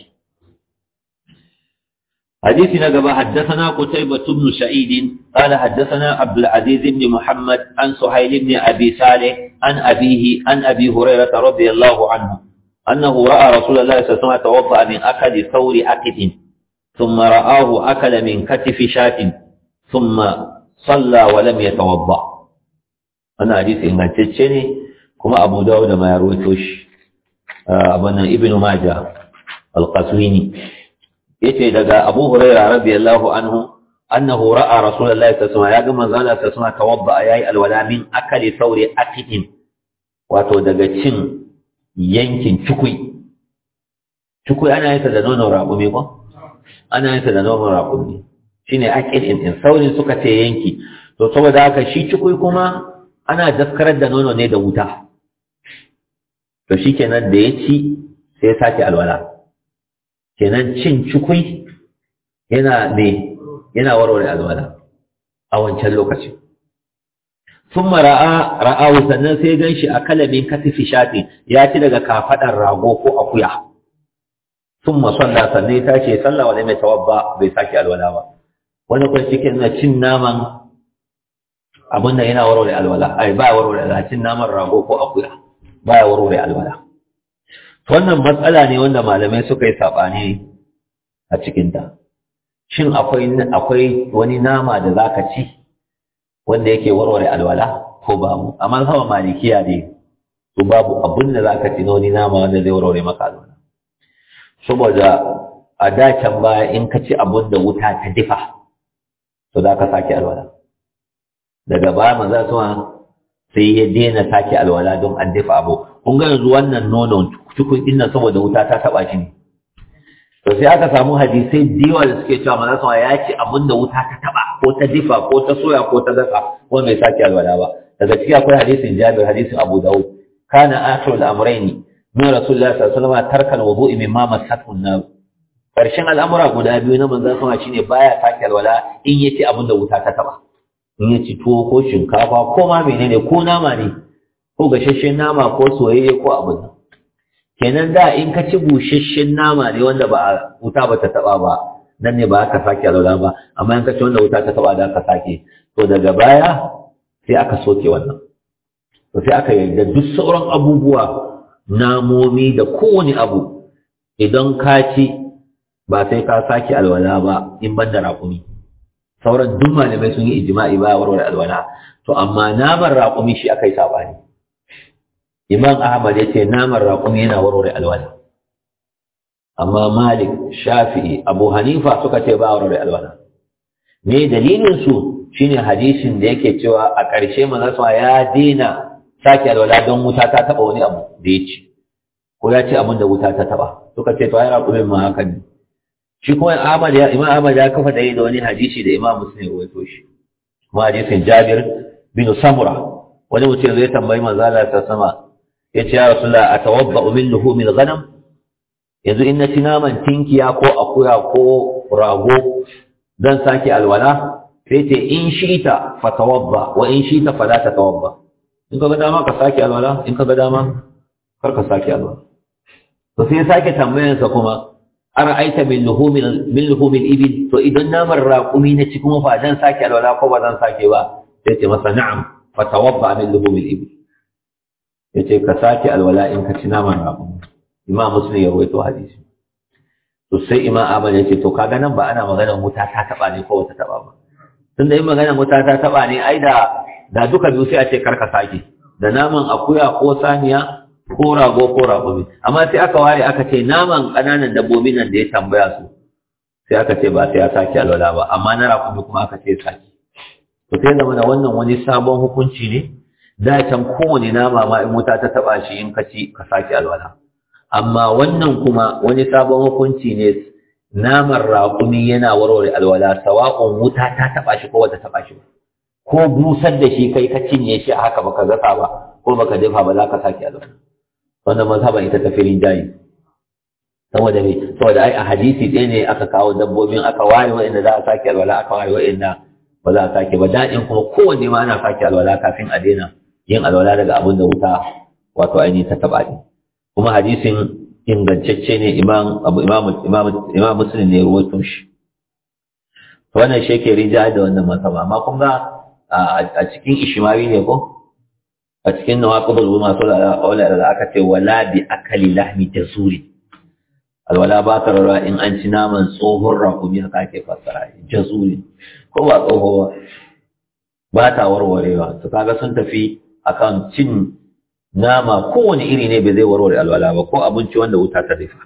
حديث نقبة حدثنا قتيبة بن سعيد قال حدثنا عبد العزيز بن محمد عن سهيل بن أبي صالح عن أبيه عن أبي هريرة رضي الله عنه أنه رأى رسول الله صلى الله عليه وسلم توضأ من أكل ثور أكد ثم رآه أكل من كتف شاة ثم صلى ولم يتوضأ أنا حديث إن تتشني كما أبو داود ما يرويتوش أبنا ابن ماجه القسويني yace daga Abu Hurairah radiyallahu anhu annahu ra'a Rasulullahi sallallahu alaihi wasallam ya ga manzo Allah sallallahu alaihi wasallam tawadda yayi alwala min akali sauri akitin wato daga cin yankin cukui cukui ana yin da nonon raƙumi ko ana yin da nonon raƙumi shine akil in in sauri suka ce yanki to saboda haka shi cukui kuma ana daskarar da nono ne da wuta to shikenan da ya ci sai ya sake alwala kenan cin cikui yana ne yana warware alwala a wancan lokaci sun ra'a ra'awu sannan sai gan shi a kalamin katifi shafi ya ci daga kafaɗar rago ko akuya sun masalla sannan ya tashi sallah wani mai tawabba bai sake alwala ba wani kwan cikin na cin naman abin da yana warware alwala ai ba warware alwala cin naman rago ko akuya ba ya warware alwala wannan matsala ne wanda malamai suka yi saɓani a cikinta shin akwai akwai wani nama da zaka ci wanda yake warware alwala ko babu a mazhaban malikiya ne to babu abin da zaka ci na wani nama wanda zai warware maka alwala saboda a dacen baya in ka ci abin da wuta ta difa to za ka sake alwala daga baya maza suma sai ya daina sake alwala don an dafa abu kun ga yanzu wannan nonon cikin din nan saboda wuta ta taba shi ne to sai aka samu hadisai da yawa da suke cewa manzo sama ya ce abin da wuta ta taba ko ta difa ko ta soya ko ta gasa ko bai sake alwala ba daga ciki akwai hadisin Jabir hadisin Abu Dawud kana akhirul amrayni min Rasulullah sallallahu alaihi wasallam tarkal wudu'i mimma masathu an-nar karshen al'amura guda biyu na manzon sama shine baya sake alwala in yace abin da wuta ta taba in yace tuwo ko shinkafa ko ma menene ko nama ne ko gasasshen nama ko soyayye ko abin nan kenan da in ka ci busasshen nama ne wanda ba a wuta ba ta taba ba nan ne ba ka sake alwala ba amma in ka ci wanda wuta ta taba da ka sake to daga baya sai aka soke wannan to sai aka yarda duk sauran abubuwa namomi da kowane abu idan ka ci ba sai ka sake alwala ba in ban da raƙumi sauran duk malamai sun yi ijma'i ba warware alwala to amma naman raƙumi shi aka yi sabani Imam Ahmad ya ce naman raƙumi yana warware alwala. Amma Malik, Shafi'i, Abu Hanifa suka ce ba warware alwala. Me dalilin su shine hadisin da yake cewa a ƙarshe manzon ya daina sake alwala don wuta ta taba wani abu da ya ci. Ko ya ce abin da wuta ta taba. Suka ce to ai raƙumin ma haka ne. shi kuma Ahmad ya Imam Ahmad ya kafa da da wani hadisi da Imam Muslim ya rawaito shi kuma hadisin Jabir bin Samura wani mutum zai tambayi manzo Allah ta sama yace ya Rasulullah atawadda min luhumil ghanam yanzu in na ci naman tinkiya ko akuya ko rago dan sake alwala sai ce in shita fatawadda wa in shita fala tatawadda in ka ga dama ka sake alwala in ka ga dama kar ka sake alwala to sai sake tambayansa kuma ara'aita min luhumin min luhumin ibil to idan naman raqumi na ci kuma fa dan sake alwala ko ba zan sake ba sai ce masa na'am fa tawadda min luhumin ibil yace ka sake alwala in ka ci naman raqumi imam muslim ya rawaito hadisi to sai imam ahmad yace to kaga nan ba ana magana wuta ta taba ne ko wata taba ba tunda in magana wuta ta taba ne ai da da duka biyu sai a ce karka sake da naman akuya ko saniya ko rago ko raƙumi amma sai aka ware aka ce naman ƙananan dabbobin nan da ya tambaya su sai aka ce ba sai ya sake alwala ba amma na raƙumi kuma aka ce sake to sai zama da wannan wani sabon hukunci ne da can kowane nama ma in wuta ta taɓa shi in ka ci ka sake alwala amma wannan kuma wani sabon hukunci ne naman raƙumi yana warware alwala sawa'un wuta ta taɓa shi ko wata taɓa shi ba ko busar da shi kai ka cinye shi a haka baka gasa ba ko baka dafa ba za ka sake alwala wannan mazhaban ita ta firin jayi saboda me saboda ai a hadisi ɗaya ne aka kawo dabbobin aka ware wa'inda za a sake alwala aka ware wa'inda ba za a sake ba daɗin kuma kowanne ma ana sake alwala kafin a daina yin alwala daga abin da wuta wato ainihin ta taɓa ne kuma hadisin ingantacce ne imam abu imam imam imam muslim ne ruwaito shi wannan shi yake rinjaye da wannan masaba amma kun ga a cikin ishmawi ne ko a cikin nawaqidul masu aula da aka ce wala bi akali lahmi jazuri alwala ba ta rara in an ci naman tsohon rakumi haka ake fassara jazuri ko ba tsoho ba ta warwarewa su kaga sun tafi akan cin nama kowane iri ne bai zai warware alwala ba ko abinci wanda wuta ta rufa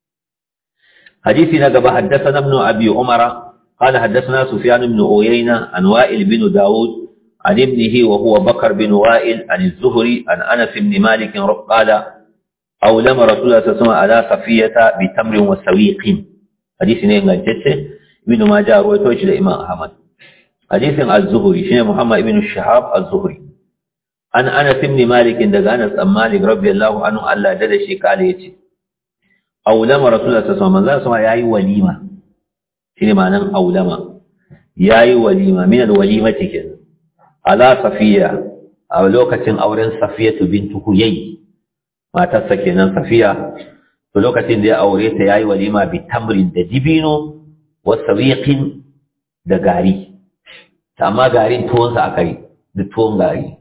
hadisi na gaba haddasa ibn abi umara قال حدثنا سفيان بن عيينة عن وائل بن داود عن ابنه وهو بكر بن وائل عن الزهري عن أنس بن مالك قال أولم رسول الله صلى الله عليه وسلم على صفية بتمر وسويق حديث نين جدت ابن ماجه رويته إلى إمام أحمد حديث الزهري شنو محمد بن الشهاب الزهري عن أنس بن مالك دغ أنس بن مالك رضي الله عنه الله ددشي قال يتي أولم رسول الله صلى الله عليه وسلم ياي وليمة shine ma'anan aulama yayi walima min alwalimati kenan ala safiya a lokacin auren safiyatu bintu huyay matarsa kenan safiya to lokacin da ya aure ta yayi walima bi tamrin da dibino wa sawiqin da gari amma garin tuwon sa akai da tuwon gari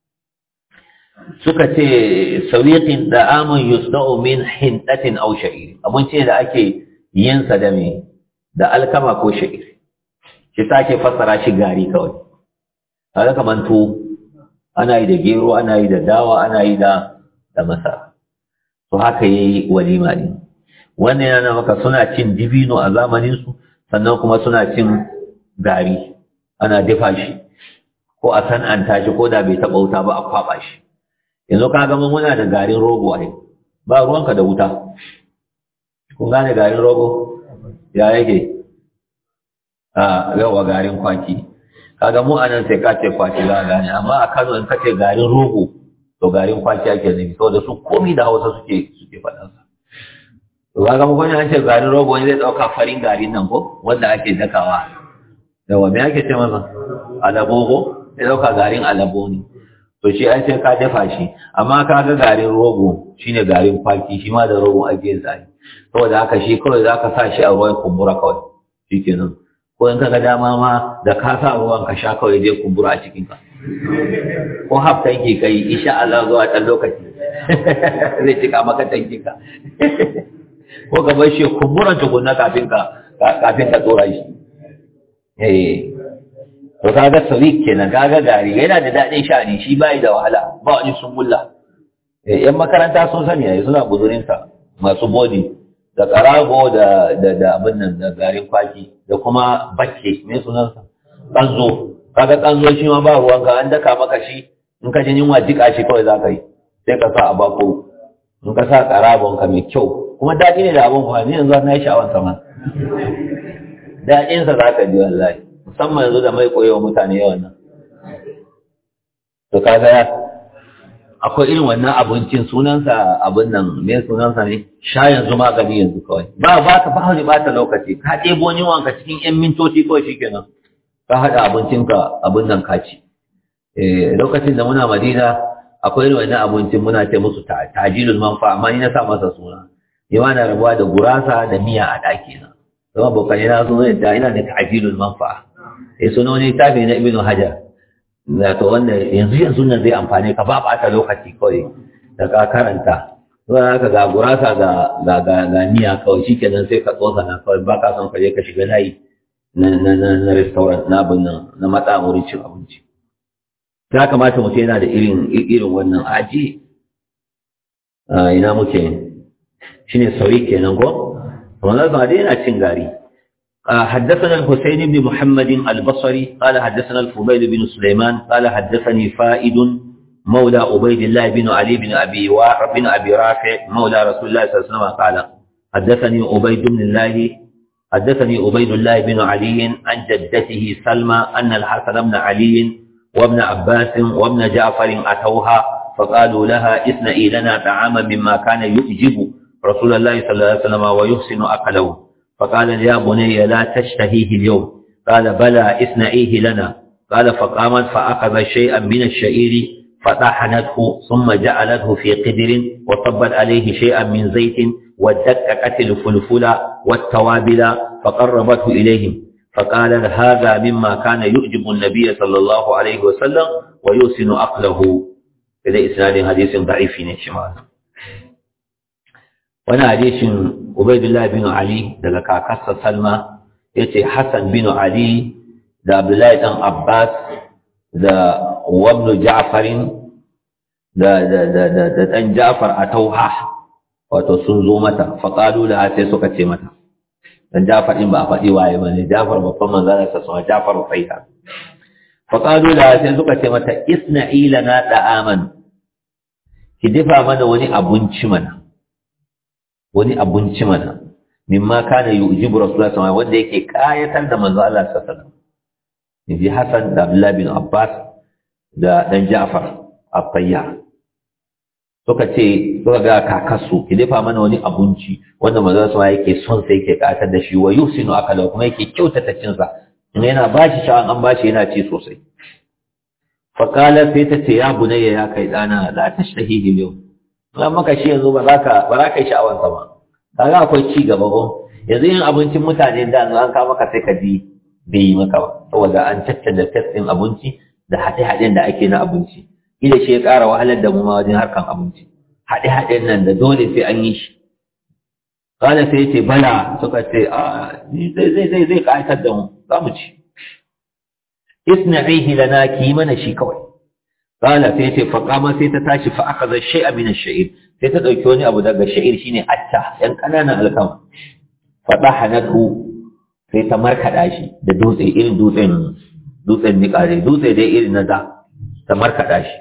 suka ce sawiqin da amun yusda'u min hindatin aw sha'ir abinci da ake yin sa da me da alkama ko sha'ir shi sake fassara shi gari kawai kaga kaman tuwo ana yi da gero ana yi da dawa ana yi da da masara to haka yayi walima din wannan yana maka suna cin dibino a zamanin su sannan kuma suna cin gari ana dafa shi ko a san'anta shi ko da bai taɓa wuta ba a kwaɓa shi yanzu ka gama muna da garin rogo ai ba ruwanka da wuta kun gane garin rogo ya yake a yawa garin kwaki kaga mu anan sai ka ce kwaki za a gane amma a Kano in ka ce garin rogo to garin kwaki ake nufi saboda su komi da Hausa suke suke faɗan sa to kaga mu gwani an ce garin rogo wani zai ɗauka farin garin nan ko wanda ake dakawa yawa me ake ce masa alabogo zai ɗauka garin alabo ne to shi an sai ka dafa shi amma ka ga garin rogo shine garin kwaki shi ma da rogo ake zai saboda haka shi kawai za ka sa shi a ruwan kumbura kawai shi kenan ko in ka ga dama ma da ka sa ruwan ka sha kawai zai kumbura a cikin ka ko haf tanki kai insha Allah zuwa ɗan lokaci zai cika maka tanki ka ko ka bar shi kumburan tukunna kafin ka kafin ka tsora shi eh to kaga sawik kenan kaga gari yana da daɗin sha'ani shi bai da wahala ba wani sungulla yan makaranta sun sani yayi suna buzurinsa masu bodi da karago da da da abin nan da garin kwaki da kuma bakke me sunansa kanzo kaga kanzo shi ma ba ruwan ka an daka maka shi in ka jin yunwa jika shi kawai zaka yi sai ka sa a bako in ka sa karagon ka mai kyau kuma daɗi ne da abin fa ni yanzu na yi sha'awan sama daɗinsa za ka ji wallahi musamman yanzu da mai koyewa mutane yawan nan to kaga akwai irin wannan abincin sunansa abin nan me sunansa ne sha yanzu magani yanzu kawai ba ba ta ba wani bata lokaci ka ɗebo ni wanka cikin yan mintoci kawai shikenan ka haɗa abincinka abin nan ka ci eh lokacin da muna madina akwai irin wannan abincin muna ce musu tajilul manfa amma ni na sa masa suna ni ma na rabuwa da gurasa da miya a ɗaki na zama bokane na zo da ina da tajilul manfa eh sunan wani tafi na ibnu hajar to wanda yanzu yanzu nan zai amfane ka ba ɓata lokaci kawai da ka karanta zuwa haka ga gurasa ga ga ga ga miya kawai shikenan sai ka tsosa na kawai ba ka son ka je ka shiga layi na na na na restaurant na abin nan na matsa wurin cin abinci ya kamata mutum yana da irin irin wannan aji ina muke shine sauri kenan ko wannan ba dai yana cin gari حدثنا الحسين بن محمد البصري قال حدثنا الفضيل بن سليمان قال حدثني فائد مولى عبيد الله بن علي بن أبي بن أبي رافع مولى رسول الله صلى الله عليه وسلم قال حدثني عبيد بن الله حدثني عبيد الله بن علي عن جدته سلمى أن الحسن بن علي وابن عباس وابن جعفر أتوها فقالوا لها اثنئي لنا طعاما مما كان يؤجب رسول الله صلى الله عليه وسلم ويحسن أكله فقال يا بني لا تشتهيه اليوم قال بلى اثنئيه لنا قال فقامت فأخذ شيئا من الشعير فطحنته ثم جعلته في قدر وصبت عليه شيئا من زيت ودككت الفلفل والتوابل فقربته إليهم فقال هذا مما كان يعجب النبي صلى الله عليه وسلم ويحسن أقله إذا إسناد حديث ضعيف شمال وانا حديث عبيد الله بن علي daga kakarsa Salma yace Hassan bin Ali da Abdullahi dan Abbas da Wabnu Ja'farin da da da da dan Ja'far a Tauha wato sun zo mata faqalu la sai suka ce mata dan Ja'far din ba a faɗi waye bane Ja'far babban manzon sa sama Ja'far Faita faqalu la sai suka ce mata isna'i lana da'aman ki dafa mana wani abinci mana wani abinci mana mimma kana yujibu rasulullahi sallallahu alaihi wanda yake kayatar da manzo Allah sallallahu alaihi wasallam Nabi Hassan da Abdullah bin Abbas da dan Ja'far at-Tayyar suka ce suka ga kakasu ki dafa mana wani abinci wanda manzo sallallahu alaihi yake son sai yake kayatar da shi wa yusinu akala kuma yake kyautata cin sa in yana bashi sha'an an bashi yana ci sosai fa qala sai ta ce ya bunayya ya kai dana la tashtahihi yau an maka shi yanzu ba za ka ba za ka yi sha'awar sa ba kaga akwai ci gaba ko yanzu yin abincin mutane da an ka maka sai ka ji bai yi maka ba saboda an caccanda test ɗin abinci da haɗe-haɗen da ake na abinci ila shi ya ƙara wahalar da mu ma wajen harkan abinci haɗe-haɗen nan da dole sai an yi shi kana sai ce bala suka ce a ni zai zai zai zai ƙayatar da mu za mu ci isna'ihi lana ki mana shi kawai kana sai ce fa kama sai ta tashi fa akhadha shay'a min ash-sha'ir sai ta dauki wani abu daga sha'ir shine atta yan kananan alkama fa dahanatu sai ta markaɗa shi da dutse irin dutsen dutsen niƙare dutse dai irin na da ta markaɗa shi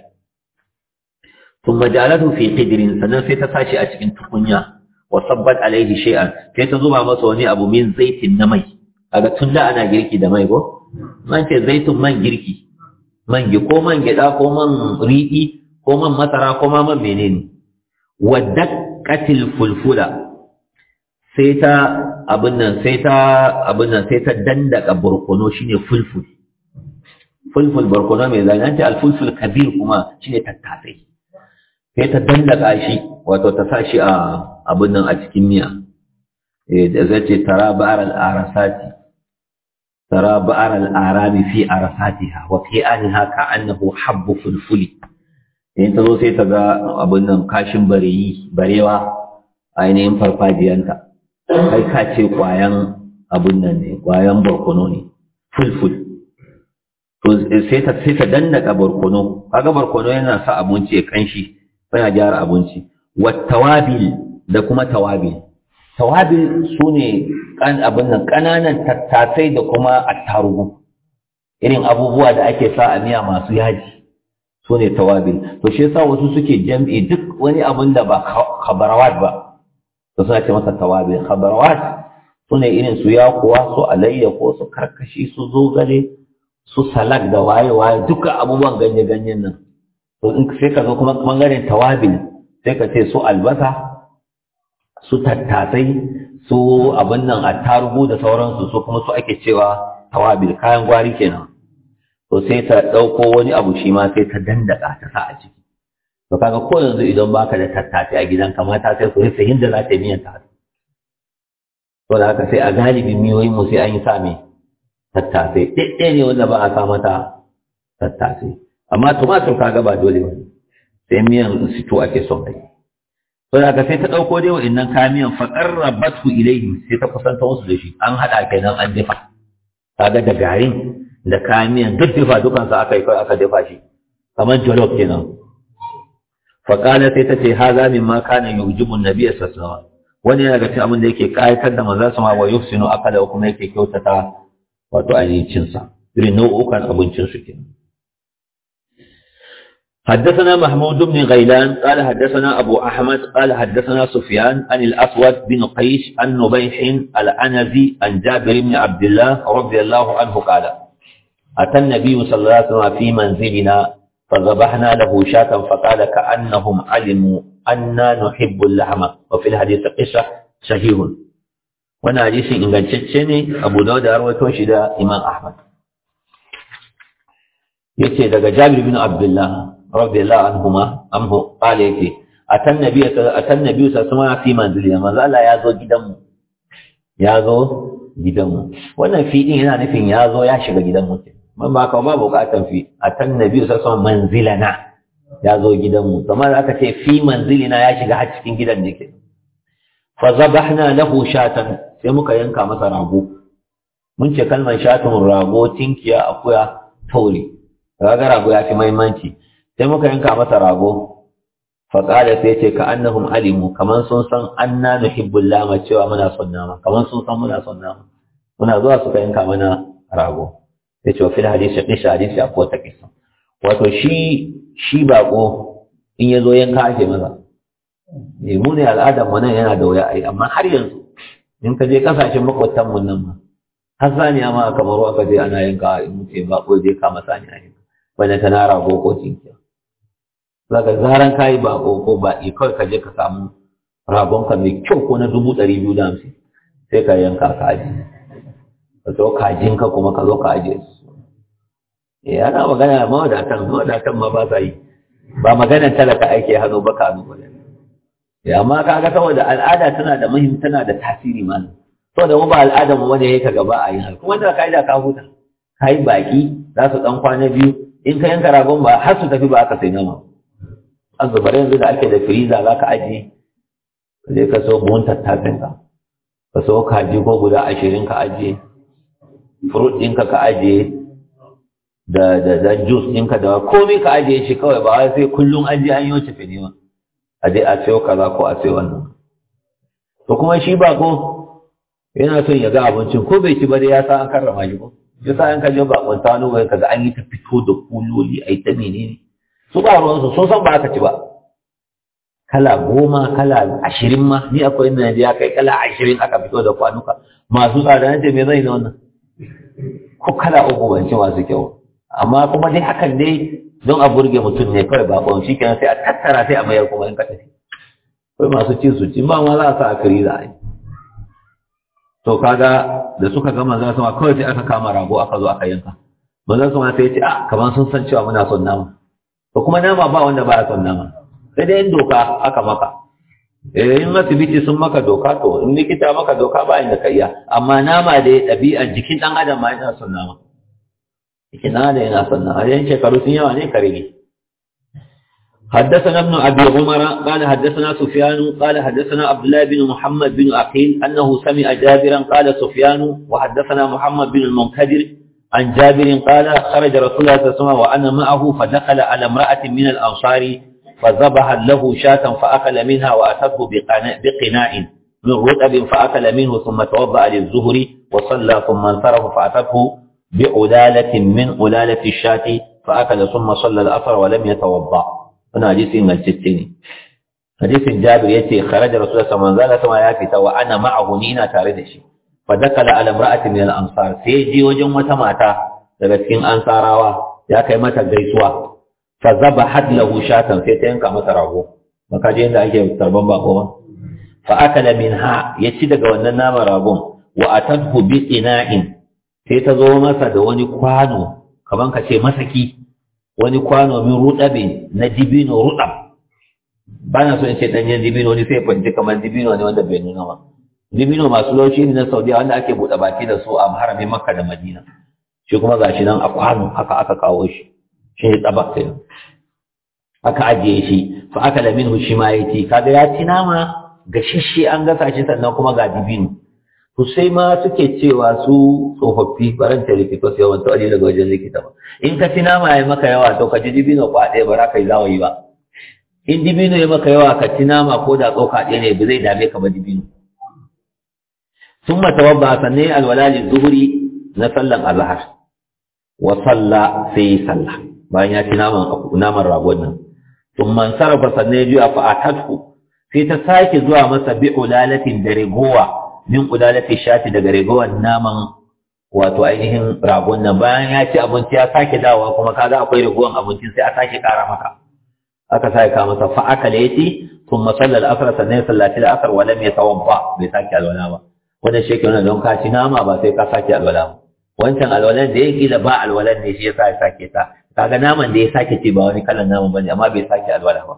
sun majalatu fi qidirin sannan sai ta sashi a cikin tukunya wa sabbat alaihi shay'an sai ta zuba masa wani abu min zaitin na mai kaga tun da ana girki da mai ko man ce zaitun man girki man gi ko man gyaɗa ko man riɗi ko man masara ko ma man menene wa daqqatil fulfula sai ta abin nan sai ta abin nan sai ta dandaka barkono shine fulful fulful barkono mai zai an ce alfulful kabir kuma shine tattasai sai ta dandaka shi wato ta sa shi a abin nan a cikin miya eh da zai ce tara ba'ar al-arasati tara ba'ar al-arami fi arasatiha wa fi anha ka'annahu habbu fulfuli in ta zo sai ta ga abin nan kashin bareyi barewa ainihin farfajiyanta kai ka ce ƙwayan abun nan ne ƙwayan barkono ne fulful to sai ta sai ta dandaka barkono kaga barkono yana sa abinci ya kanshi yana gyara abinci wattawabil da kuma tawabil tawabil sune kan abin nan kananan tattasai da kuma attarugu irin abubuwa da ake sa a miya masu yaji sune tawabil to shi yasa wasu suke jam'i duk wani abin da ba khabarawat ba to suna ce masa tawabil khabarawat su ne irin su yakuwa su alayyako su karkashi su zogale su salak da waye-waye duka abubuwan ganye-ganyen nan to in sai ka zo kuma bangaren tawabil sai ka ce su albasa su tattasai su abin nan attarugu da sauransu su kuma su ake cewa tawabil kayan gwari kenan to sai ta ɗauko wani abu shi ma sai ta dandaka ta sa a ciki to kaga ko yanzu idan baka da tattasai a gidan kamata sai su rufe hinda za ta yi miyan ta to da haka sai a galibin miyoyin mu sai an yi sa mai tattasai ɗaiɗaya ne wanda ba a sa mata tattasai amma tumatur kaga ba dole ba sai miyan sito ake son kai to da haka sai ta ɗauko dai wa'innan kayan miyan faƙarrabatu ilaihim sai ta kusanta musu da shi an haɗa kenan an dafa kaga da garin da kayan miyan duk dafa dukansa aka yi kawai aka dafa shi kamar jollof kenan faƙala sai ta ce haza min ma kana yujibu nabiyya sallallahu alaihi wasallam wani yana ga cikin abin da yake kayatar da manzon sama wa yufsinu akala kuma yake kyautata wato ainihin sa irin nau'ukan abincin su kenan حدثنا محمود بن غيلان قال حدثنا أبو أحمد قال حدثنا سفيان عن الأسود بن قيش عن نبيح الأنزي عن جابر بن عبد الله رضي الله عنه قال أتى النبي صلى الله عليه وسلم في منزلنا فذبحنا له شاة فقال كأنهم علموا أنا نحب اللحم وفي الحديث قصة شهير وانا حديث إن كان تشيني أبو داود أروي توشي إمام أحمد يتي دقى جابر بن عبد الله radiyallahu anhuma anhu qala yace atan nabi atan nabi sallallahu alaihi fi manzili manzo Allah ya zo gidanmu ya zo gidanmu wannan fi din yana nufin ya zo ya shiga gidanmu man ba ka ba bukatan fi atan nabi sallallahu alaihi manzilana ya zo gidanmu kamar aka ce fi manzilina ya shiga har cikin gidan ne ke fa zabahna lahu shatan sai muka yanka masa rago mun ce kalmar shatun rago tinkiya akuya tauri raga rago ya fi muhimmanci sai muka yanka masa rago faƙada sai ce ka annahum alimu kamar sun san anna nuhibbul lama cewa muna son nama kamar sun san muna son nama muna zuwa suka yanka mana rago sai ce wa fil hadisi qisha hadisi a kota kisa wato shi shi bako in ya zo yanka ake maza ne mu ne al'adar mu nan yana da wuya ai amma har yanzu in ka je kasashen makwatan mu nan ma har saniya ma kamar aka je ana yanka in mutum bako je kama saniya yanka wanda ta na rago ko cinkiya zaka zaran kayi ba ko ba kawai ka je ka samu ragonka mai kyau ko na dubu ɗari biyu da hamsin sai ka yanka ka aji ka zo kajinka kuma ka zo ka aje su eh ana magana mawadatan mawadatan ma ba sa yi ba maganar talaka ake hannu ba ka hannu ba ya amma kaga saboda al'ada tana da muhim tana da tasiri ma saboda mu ba al'adar mu wanda yake gaba a yin haka kuma da kaida ka huta kai baki za su dan kwana biyu in ka yanka ragon ba har su tafi ba aka sai nama an zubar yanzu da ake da firiza za ka ajiye ka je ka so buhun tattasin ka ka so kaji ko guda ashirin ka ajiye fruit ɗinka ka ajiye da da da juice ɗinka da komai ka ajiye shi kawai ba wai sai kullum an je an yi wace fini ba a je a sayo kaza ko a sayo wannan to kuma shi ba ko yana son ya ga abincin ko bai ci ba dai ya sa an karrama shi ko ya sa an kaje ba kun tano bai kaga an yi ta fito da kuloli ai ta menene su ba ruwansu sun san ba aka ci ba kala goma kala ashirin ma ni akwai inda ya kai kala ashirin aka fito da kwanuka masu tsada na ce me zai na wannan ko kala uku ban ci masu kyau amma kuma dai hakan dai don a burge mutum ne kawai ba ɓon shi kenan sai a tattara sai a mayar kuma in ka tafi akwai masu ci su ci ba ma za a sa a kari za a yi to kaga da suka gama za su ma kawai sai aka kama rago aka zo aka yanka manzon su ma sai ya ce a kamar sun san cewa muna son nama to kuma nama ba wanda ba ya son nama sai dai in doka aka maka eh in asibiti sun maka doka to in likita maka doka ba inda ka iya amma nama da ya ɗabi'a jikin ɗan adam ma yana son nama jikin ɗan adam yana son nama yan shekaru sun yawa ne ka rage حدثنا ابن أبي عمر قال حدثنا سفيان قال حدثنا عبد الله بن محمد بن عقيل أنه سمع جابرا قال سفيان وحدثنا محمد بن المنكدر عن جابر قال خرج رسول الله صلى الله عليه وسلم وأنا معه فدخل على امرأة من الأنصار فذبح له شاة فأكل منها وأتته بقناء من رطب فأكل منه ثم توضأ للزهر وصلى ثم انصرف فأتته بعلالة من علالة الشاة فأكل ثم صلى الأثر ولم يتوضأ هنا حديث من الستين حديث جابر يتي خرج رسول الله صلى الله عليه وسلم يافت وأنا معه نينا تاردشي fa dakala ala imra'atin min al-ansar sai je wajen wata mata daga cikin ansarawa ya kai mata gaisuwa fa zabahat lahu shatan sai ta yanka masa rago maka je inda ake tarban bako ba fa akala minha ya ci daga wannan naman ragon wa atadhu bi ina'in sai ta zo masa da wani kwano kaman ka ce masaki wani kwano min rudabe na dibino rudab bana so in ce danyen dibino ne sai fanci kamar dibino ne wanda bai nuna ba dibino masu laushi ne na saudiya wanda ake buɗe baki da su a haramin makka da madina shi kuma gashi nan a kwano haka aka kawo shi shi ne tsaba kai aka ajiye shi fa aka da minhu shi ma ya ci kaga ya ci nama gashashe an gasa shi sannan kuma ga dibino to sai ma suke cewa su tsofaffi baran ta likita su yawan tawali daga wajen likita ba in ka ci nama ya maka yawa to ka ji dibino kwa ɗaya ba za ka yi zawayi ba in dibino ya maka yawa ka ci nama ko da tsoka ɗaya ne ba zai dame ka ba dibino sun mata wabba sannan alwala zuhuri na sallan azhar wa salla sai yi salla bayan ya ci naman naman ragon nan sun man sarrafa sannan ya juya fa atatku sai ta sake zuwa masa bi ulalatin da rigowa min ulalati shati daga rigowar naman wato ainihin ragon nan bayan ya ci abinci ya sake dawowa kuma kaga akwai rigowar abincin sai a sake kara maka aka sake ka masa fa aka laiti thumma salla al-asr sannan sallati al-asr wa lam yatawabba bai sake alwala ba wannan shi ke don ka ci nama ba sai ka sake alwala ba wancan alwalan da ya kila ba alwalan ne shi yasa ya sake ta kaga naman da ya sake ce ba wani kalan naman bane amma bai sake alwala ba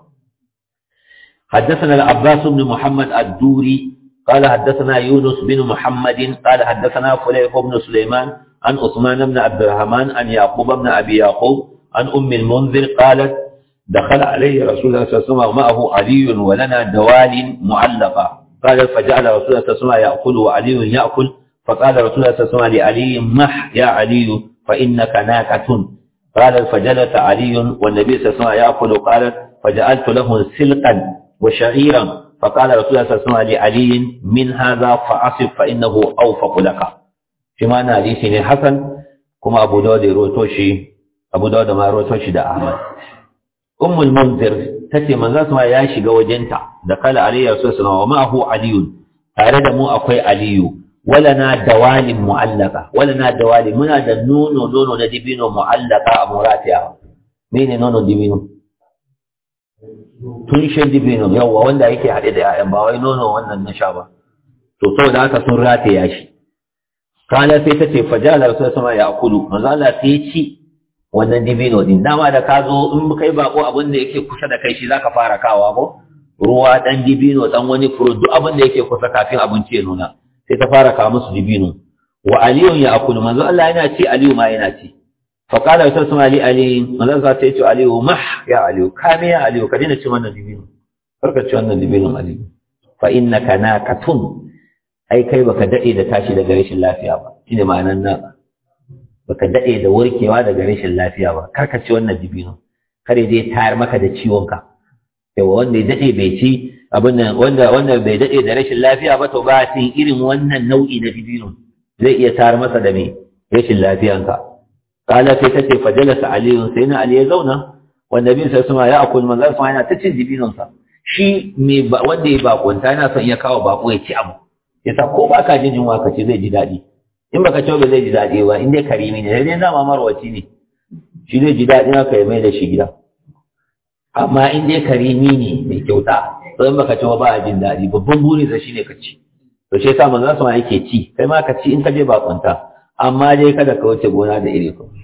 حدثنا العباس بن محمد الدوري قال حدثنا يونس بن محمد قال حدثنا فليح بن سليمان عن عثمان بن عبد الرحمن عن يعقوب بن ابي يعقوب عن ام المنذر قالت دخل عليه رسول الله صلى الله عليه وسلم ومعه علي ولنا دوال معلقه قال فجعل رسول الله صلى الله عليه وسلم ياكل وعلي ياكل فقال رسول الله صلى الله عليه وسلم لعلي مح يا علي فانك ناكه قال فجلس علي والنبي صلى الله عليه وسلم ياكل قالت فجعلت له سلقا وشعيرا فقال رسول الله صلى الله عليه وسلم لعلي من هذا فأصف فإنه أوفق لك فيما أنا حديث حسن كما أبو داود روتوشي أبو داود ما روتوشي دا أحمد أم المنذر تتي من ذات ما ياشي وجنتا دخل علي رسول الله ومعه علي tare da mu akwai aliyu walana dawalin mu'allaka walana dawalin muna da nono nono na dibino mu'allaka a muratiya mene nono dibino tushen dibino yawwa wanda yake haɗe da ‘ya'yan ba wai nono wannan na sha ba to saboda haka sun rataya shi kana sai ta ce fajala rasul sama ya akulu manzo Allah sai ya ci wannan dibino din dama da ka zo in kai bako abin da yake kusa da kai shi zaka fara kawa ko ruwa dan dibino dan wani furo duk abin da yake kusa kafin abinci ya nuna sai ta fara kawo musu dibino wa aliyun ya akulu manzo Allah yana ci aliyu ma yana ci فقال رسول الله علي علي ماذا قال تيتو علي مح يا علي كام يا علي كدينا ci wannan dibino farka ci wannan dibinin ali fa innaka naqatun ai kai baka dade da tashi daga rashin lafiya ba shine ma'anar naka baka dade da warkewa daga rashin lafiya ba kar ka ci wannan dibino kare dai tayar maka da ciwon ka yawa wanda ya dade bai ci abin nan wanda wanda bai dade da rashin lafiya ba to ba sai irin wannan nau'i na dibino zai iya tayar masa da me rashin lafiyanka kala sai ta ce fajalasa aliyun sai na ali ya zauna wanda bin sai suma ya akul manzar sama yana ta cin dibinonsa shi me wanda ya bakunta yana son ya kawo bako ya ci abu yasa ko ba ka jin yunwa ka ci zai ji daɗi in baka ci ba zai ji daɗi ba in dai karimi ne sai dai dama marwaci ne shi zai ji daɗi haka ya mai da shi gida amma in dai karimi ne mai kyauta to in baka ci ba ba a jin daɗi babban burinsa shine ka ci to shi yasa manzon sama yake ci kai ma ka ci in ka je bakunta amma dai kada ka wuce gona da iri ko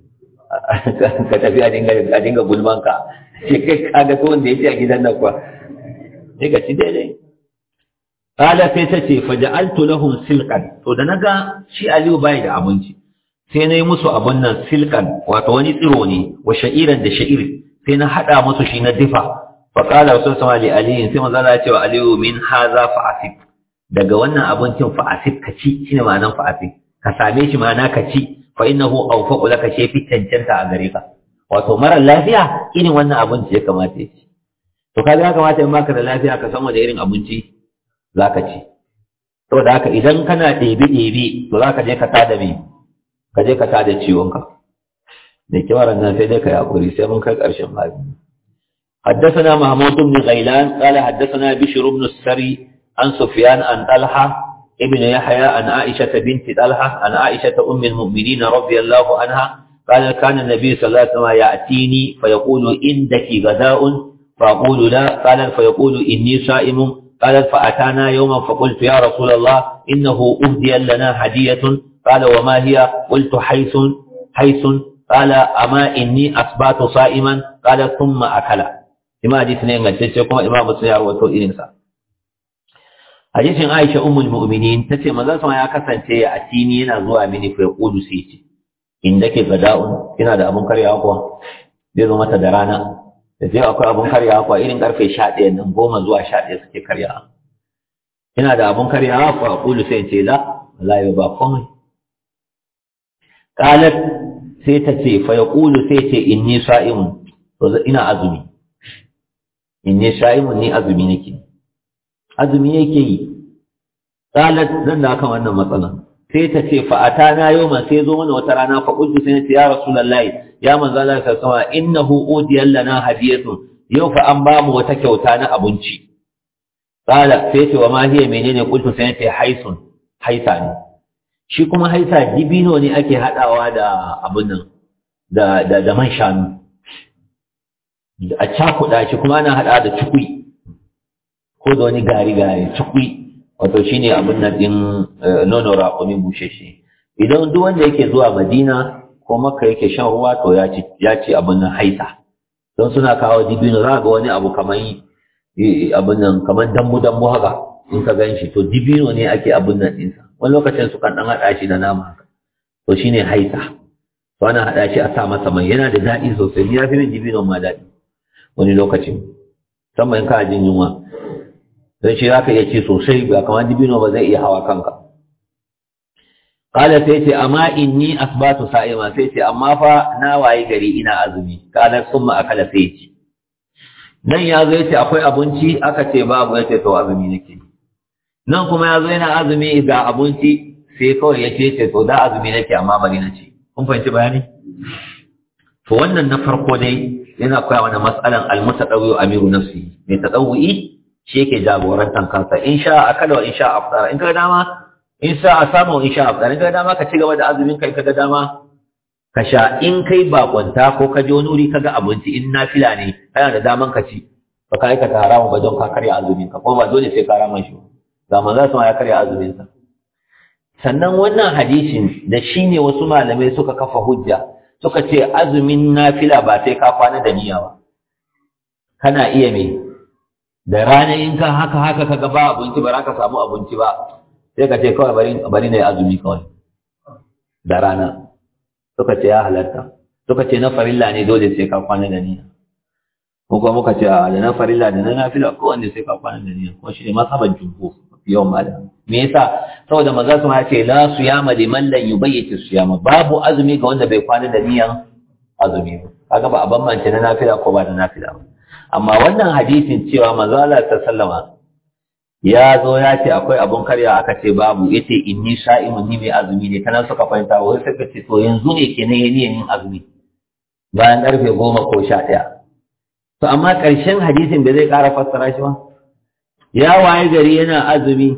ka tafi a dinga a dinga gulman ka shi kai kaga to wanda yake a gidan nan kuwa sai ka ci daidai qala sai ta ce fa ja'altu lahum silqan to da naga shi Aliyu bai da abinci sai na yi musu abun nan silqan wato wani tsiro ne wa sha'iran da sha'iri sai na hada musu shi na difa fa qala rasul sallallahu alaihi sai manzo Allah ya ce wa Aliyu min haza fa asif daga wannan abincin fa asif ka ci shine ma'anar fa asif ka same shi ma'ana ka ci fa innahu awfaqu laka shay fi cancanta a gare ka wato mara lafiya irin wannan abinci ya kamata ya ci to kaga ya kamata in baka da lafiya ka san wani irin abinci zaka ci saboda haka idan kana ɗebi ɗebi to zaka je ka tada me ka je ka tada ciwon ka da kiwaran nan sai dai ka yakuri sai mun kai ƙarshen babi حدثنا محمود بن غيلان قال حدثنا بشر بن السري عن سفيان عن طلحه ابن يحيى عن عائشة بنت طلحة عن عائشة أم المؤمنين رضي الله عنها قال كان النبي صلى الله عليه وسلم يأتيني فيقول عندك غداء فأقول لا قال فيقول إني صائم قالت فأتانا يوما فقلت يا رسول الله إنه أهدي لنا هدية قال وما هي قلت حيث حيث قال أما إني أصبحت صائما قال ثم أكل إما حديث نين قلت إمام مسلم يروي إلينسا hadisin Aisha ummul mu'minin tace manzon sama ya kasance a tini yana zuwa mini fa yaqulu sai ce inda ke gada'un kina da abun karyawa kuwa zai zo mata da rana da sai akwai abun karyawa kuwa irin karfe 11 nan goma zuwa 11 suke karyawa kina da abun karyawa fa yaqulu sai ce la wallahi ba komai qalat sai ta ce fa yaqulu sai ce inni sa'imun to ina azumi inni sa'imun ni azumi nake azumi yake yi qalat zan da kan wannan matsala sai ta ce fa atana yawma sai zo mana wata rana fa qultu sai ce ya rasulullahi ya manzo Allah sallallahu alaihi innahu udiyan lana hadiyatu yau fa an ba mu wata kyauta na abinci qala sai ce wa ma hiya menene qultu sai ce haisun haisa ne shi kuma haisa dibino ne ake hadawa da abun nan da da da man shanu a cakuɗa shi kuma ana hada da cikui ko da wani gari-gari cikui wato shi ne abin nan ɗin nono raƙumi busheshe idan duk wanda yake zuwa madina ko makka yake shan ruwa to ya ci abin nan haisa don suna kawo dibino za ga wani abu kamar abin nan kamar dambu-dambu haka in ka gan shi to dibino ne ake abin nan ɗinsa wani lokacin su kan ɗan haɗa shi da nama haka to shi ne haisa to ana haɗa shi a sa masa mai yana da daɗi sosai ni ya fi min dibino ma daɗi wani lokacin musamman in ka jin yunwa don shi za ka iya ci sosai ba kamar dibino ba zai iya hawa kanka kala sai ce amma inni asbatu sa'ima sai ce amma fa na waye gari ina azumi kala summa akala sai ce nan ya zo yace akwai abinci aka ce babu yace to azumi nake nan kuma ya zo yana azumi ga abinci sai kawai ya ce ce to da azumi nake amma bari na ce kun fahimci bayani to wannan na farko dai yana koya mana mas'alan al-mutadawwi amiru nafsi mai tadawwi shi yake jagorantar kansa in sha akala wa in sha afdara in ka dama in sha a samu in sha afdara in ka dama ka ci gaba da azumin kai ka ga dama ka sha in kai bakonta ko ka je wani wuri ka ga abinci in nafila ne kana da daman ka ci ba ka aikata haramun ba don ka karya azumin ka kuma ba dole sai ka rama shi ga manzo sama ya karya azumin sa sannan wannan hadisin da shine wasu malamai suka kafa hujja suka ce azumin nafila ba sai ka kwana da niyya ba kana iya me da rana in ka haka haka kaga ba abinci ba za ka samu abinci ba sai ka ce kawai bari bari ne azumi kawai da rana suka ce ya halatta suka ce na farilla ne dole sai ka kwana da niyya ko kuma muka ce a da na farilla da na nafila ko wanda sai ka kwana da niyya ko shi ne masaban jumhur yawan malam me yasa saboda maza su ma ce la suyama liman lan yubayyiti suyama babu azumi ga wanda bai kwana da niyan azumi ba kaga ba a bambance na nafila ko ba da nafila ba amma wannan hadisin cewa manzo Allah ta sallama ya zo ya ce akwai abun karya aka ce babu yace inni sha'imun ni mai azumi ne kana suka fahimta wai suka ce to yanzu ne kenan yayin yin azumi bayan karfe goma ko sha ɗaya to amma ƙarshen hadisin bai zai ƙara fassara shi ba ya waye gari yana azumi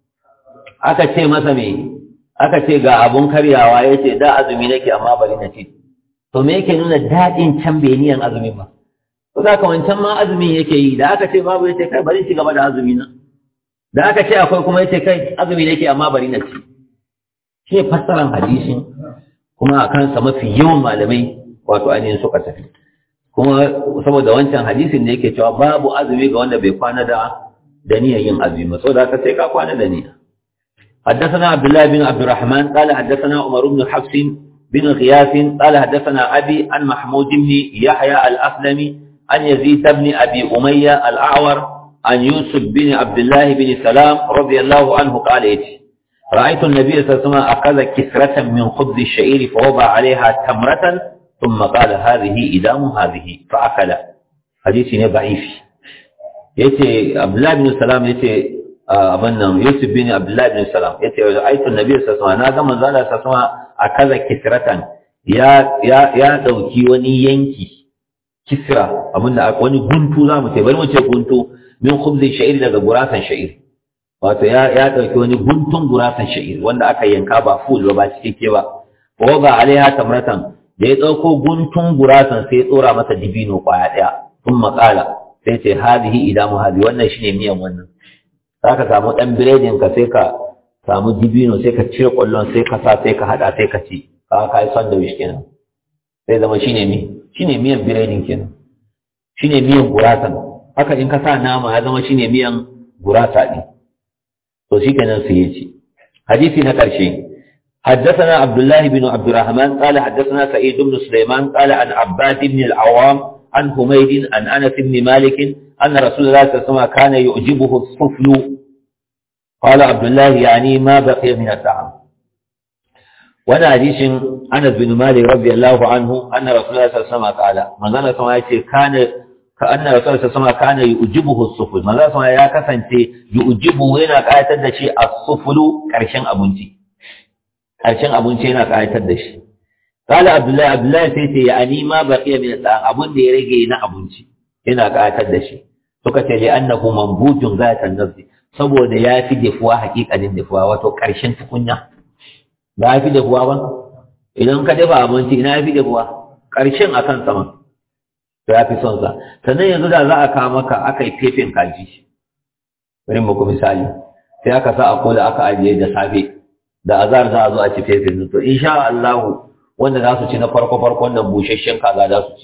aka ce masa me aka ce ga abun karyawa ya ce da azumi nake amma bari na ce to me yake nuna daɗin can bai niyan azumin ba ko za ka wancan ma azumin yake yi da aka ce babu ya ce kai bari ci gaba da azumi na da aka ce akwai kuma ya ce kai azumi nake amma bari na ci shi ne fassaran hadisin kuma a kansa mafi yawan malamai wato ainihin suka tafi kuma saboda wancan hadisin da yake cewa babu azumi ga wanda bai kwana da da niyyar yin azumi ba saboda haka sai ka kwana da niyya حدثنا عبد الله بن عبد الرحمن قال حدثنا عمر بن حفص بن غياث قال حدثنا أبي عن محمود بن يحيى الأسلمي عن يزيد بن أبي أمية الأعور عن يوسف بن عبد الله بن سلام رضي الله عنه قال إيتي رأيت النبي صلى الله عليه وسلم أخذ كسرة من خبز الشعير فوضع عليها تمرة ثم قال هذه إدام هذه فأكل حديث ضعيف يتي عبد الله بن سلام يتي abin nan Yusuf bin Abdullah bin Salam yace aitu Nabi sallallahu alaihi wasallam na ga manzo Allah sallallahu alaihi a kaza kisratan ya ya ya dauki wani yanki kisra abin da wani guntu zamu ce bari mu ce guntu min khubzi sha'ir daga gurasan sha'ir wato ya ya dauki wani guntun gurasan sha'ir wanda aka yanka ba full ba ba cike ba wa ga alaiha tamratan da ya dauko guntun gurasan sai ya tsora masa dibino kwaya daya sun makala sai ce hadihi idamu hadi wannan shine miyan wannan zaka samu dan biredin ka sai ka samu dibino sai ka cire kwallon sai ka sa sai ka hada sai ka ci ka kai sandwich kenan sai zama shine mi shine miyan biredin kenan shine miyan gurasan haka in ka sa nama ya zama shine miyan gurasa din to shikenan sai ya ci hadisi na karshe حدثنا عبد الله بن عبد الرحمن قال حدثنا سعيد بن سليمان قال عن عباد بن العوام عن حميد عن انس بن مالك ان رسول الله صلى الله عليه وسلم كان يعجبه الصفل قال عبد الله يعني ما بقي من الطعام وانا حديث انس بن مالك رضي الله عنه ان رسول الله صلى الله عليه وسلم قال من قال كما كان كأن رسول الله صلى الله عليه وسلم كان يعجبه الصفل من قال ya kasance yu'jibu yana kayatar da shi as-suflu karshen abinci karshen abinci yana kayatar da shi قال عبد الله عبد الله sai ce ya ani ma baqiya min al abun da ya rage na abinci yana kayatar da shi suka ce li annahu manbutun zatan nafsi saboda ya fi dafuwa hakikalin dafuwa wato karshen tukunya ba ya fi dafuwa ba idan ka dafa abinci ina ya fi dafuwa karshen akan sama to ya fi son sa sannan yanzu da za a kawo maka aka yi fefin kaji bari muku misali sai aka sa a kola aka ajiye da safe da azar za a zo a ci fefin to insha Allah wanda za su ci na farko farko wannan busasshen kaza za su ci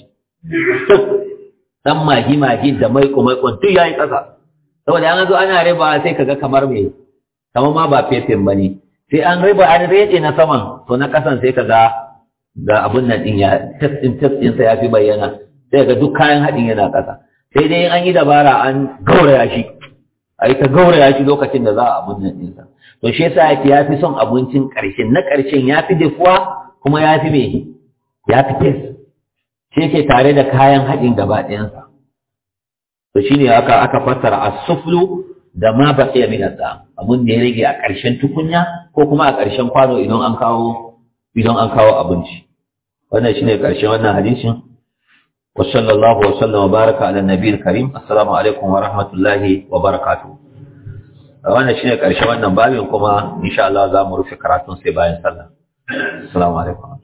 dan magi magi da maiko maikon duk yayi kasa saboda an zo ana riba sai kaga kamar me kamar ma ba fefin bane sai an riba an rede na saman to na kasan sai kaga ga abun nan din ya test din test din sa yafi bayyana sai ga duk kayan hadin yana kasa sai dai an yi dabara an gauraya shi ai ta gauraya shi lokacin da za a abun nan din sa to shi yasa yake yafi son abincin karshen na karshen yafi dafuwa kuma yafi me yafi test shi yake tare da kayan hadin gaba ɗayansa to shine aka aka fassara as-suflu da ma baqiya min al-dam abun da ya rage a ƙarshen tukunya ko kuma a ƙarshen kwano idan an kawo idan an kawo abinci wannan shine ƙarshen wannan hadisin wa sallallahu wa sallam wa baraka ala nabiyil karim assalamu alaikum wa rahmatullahi wa barakatuh wannan shine ƙarshen wannan babin kuma insha Allah za mu rufe karatun sai bayan sallah assalamu alaikum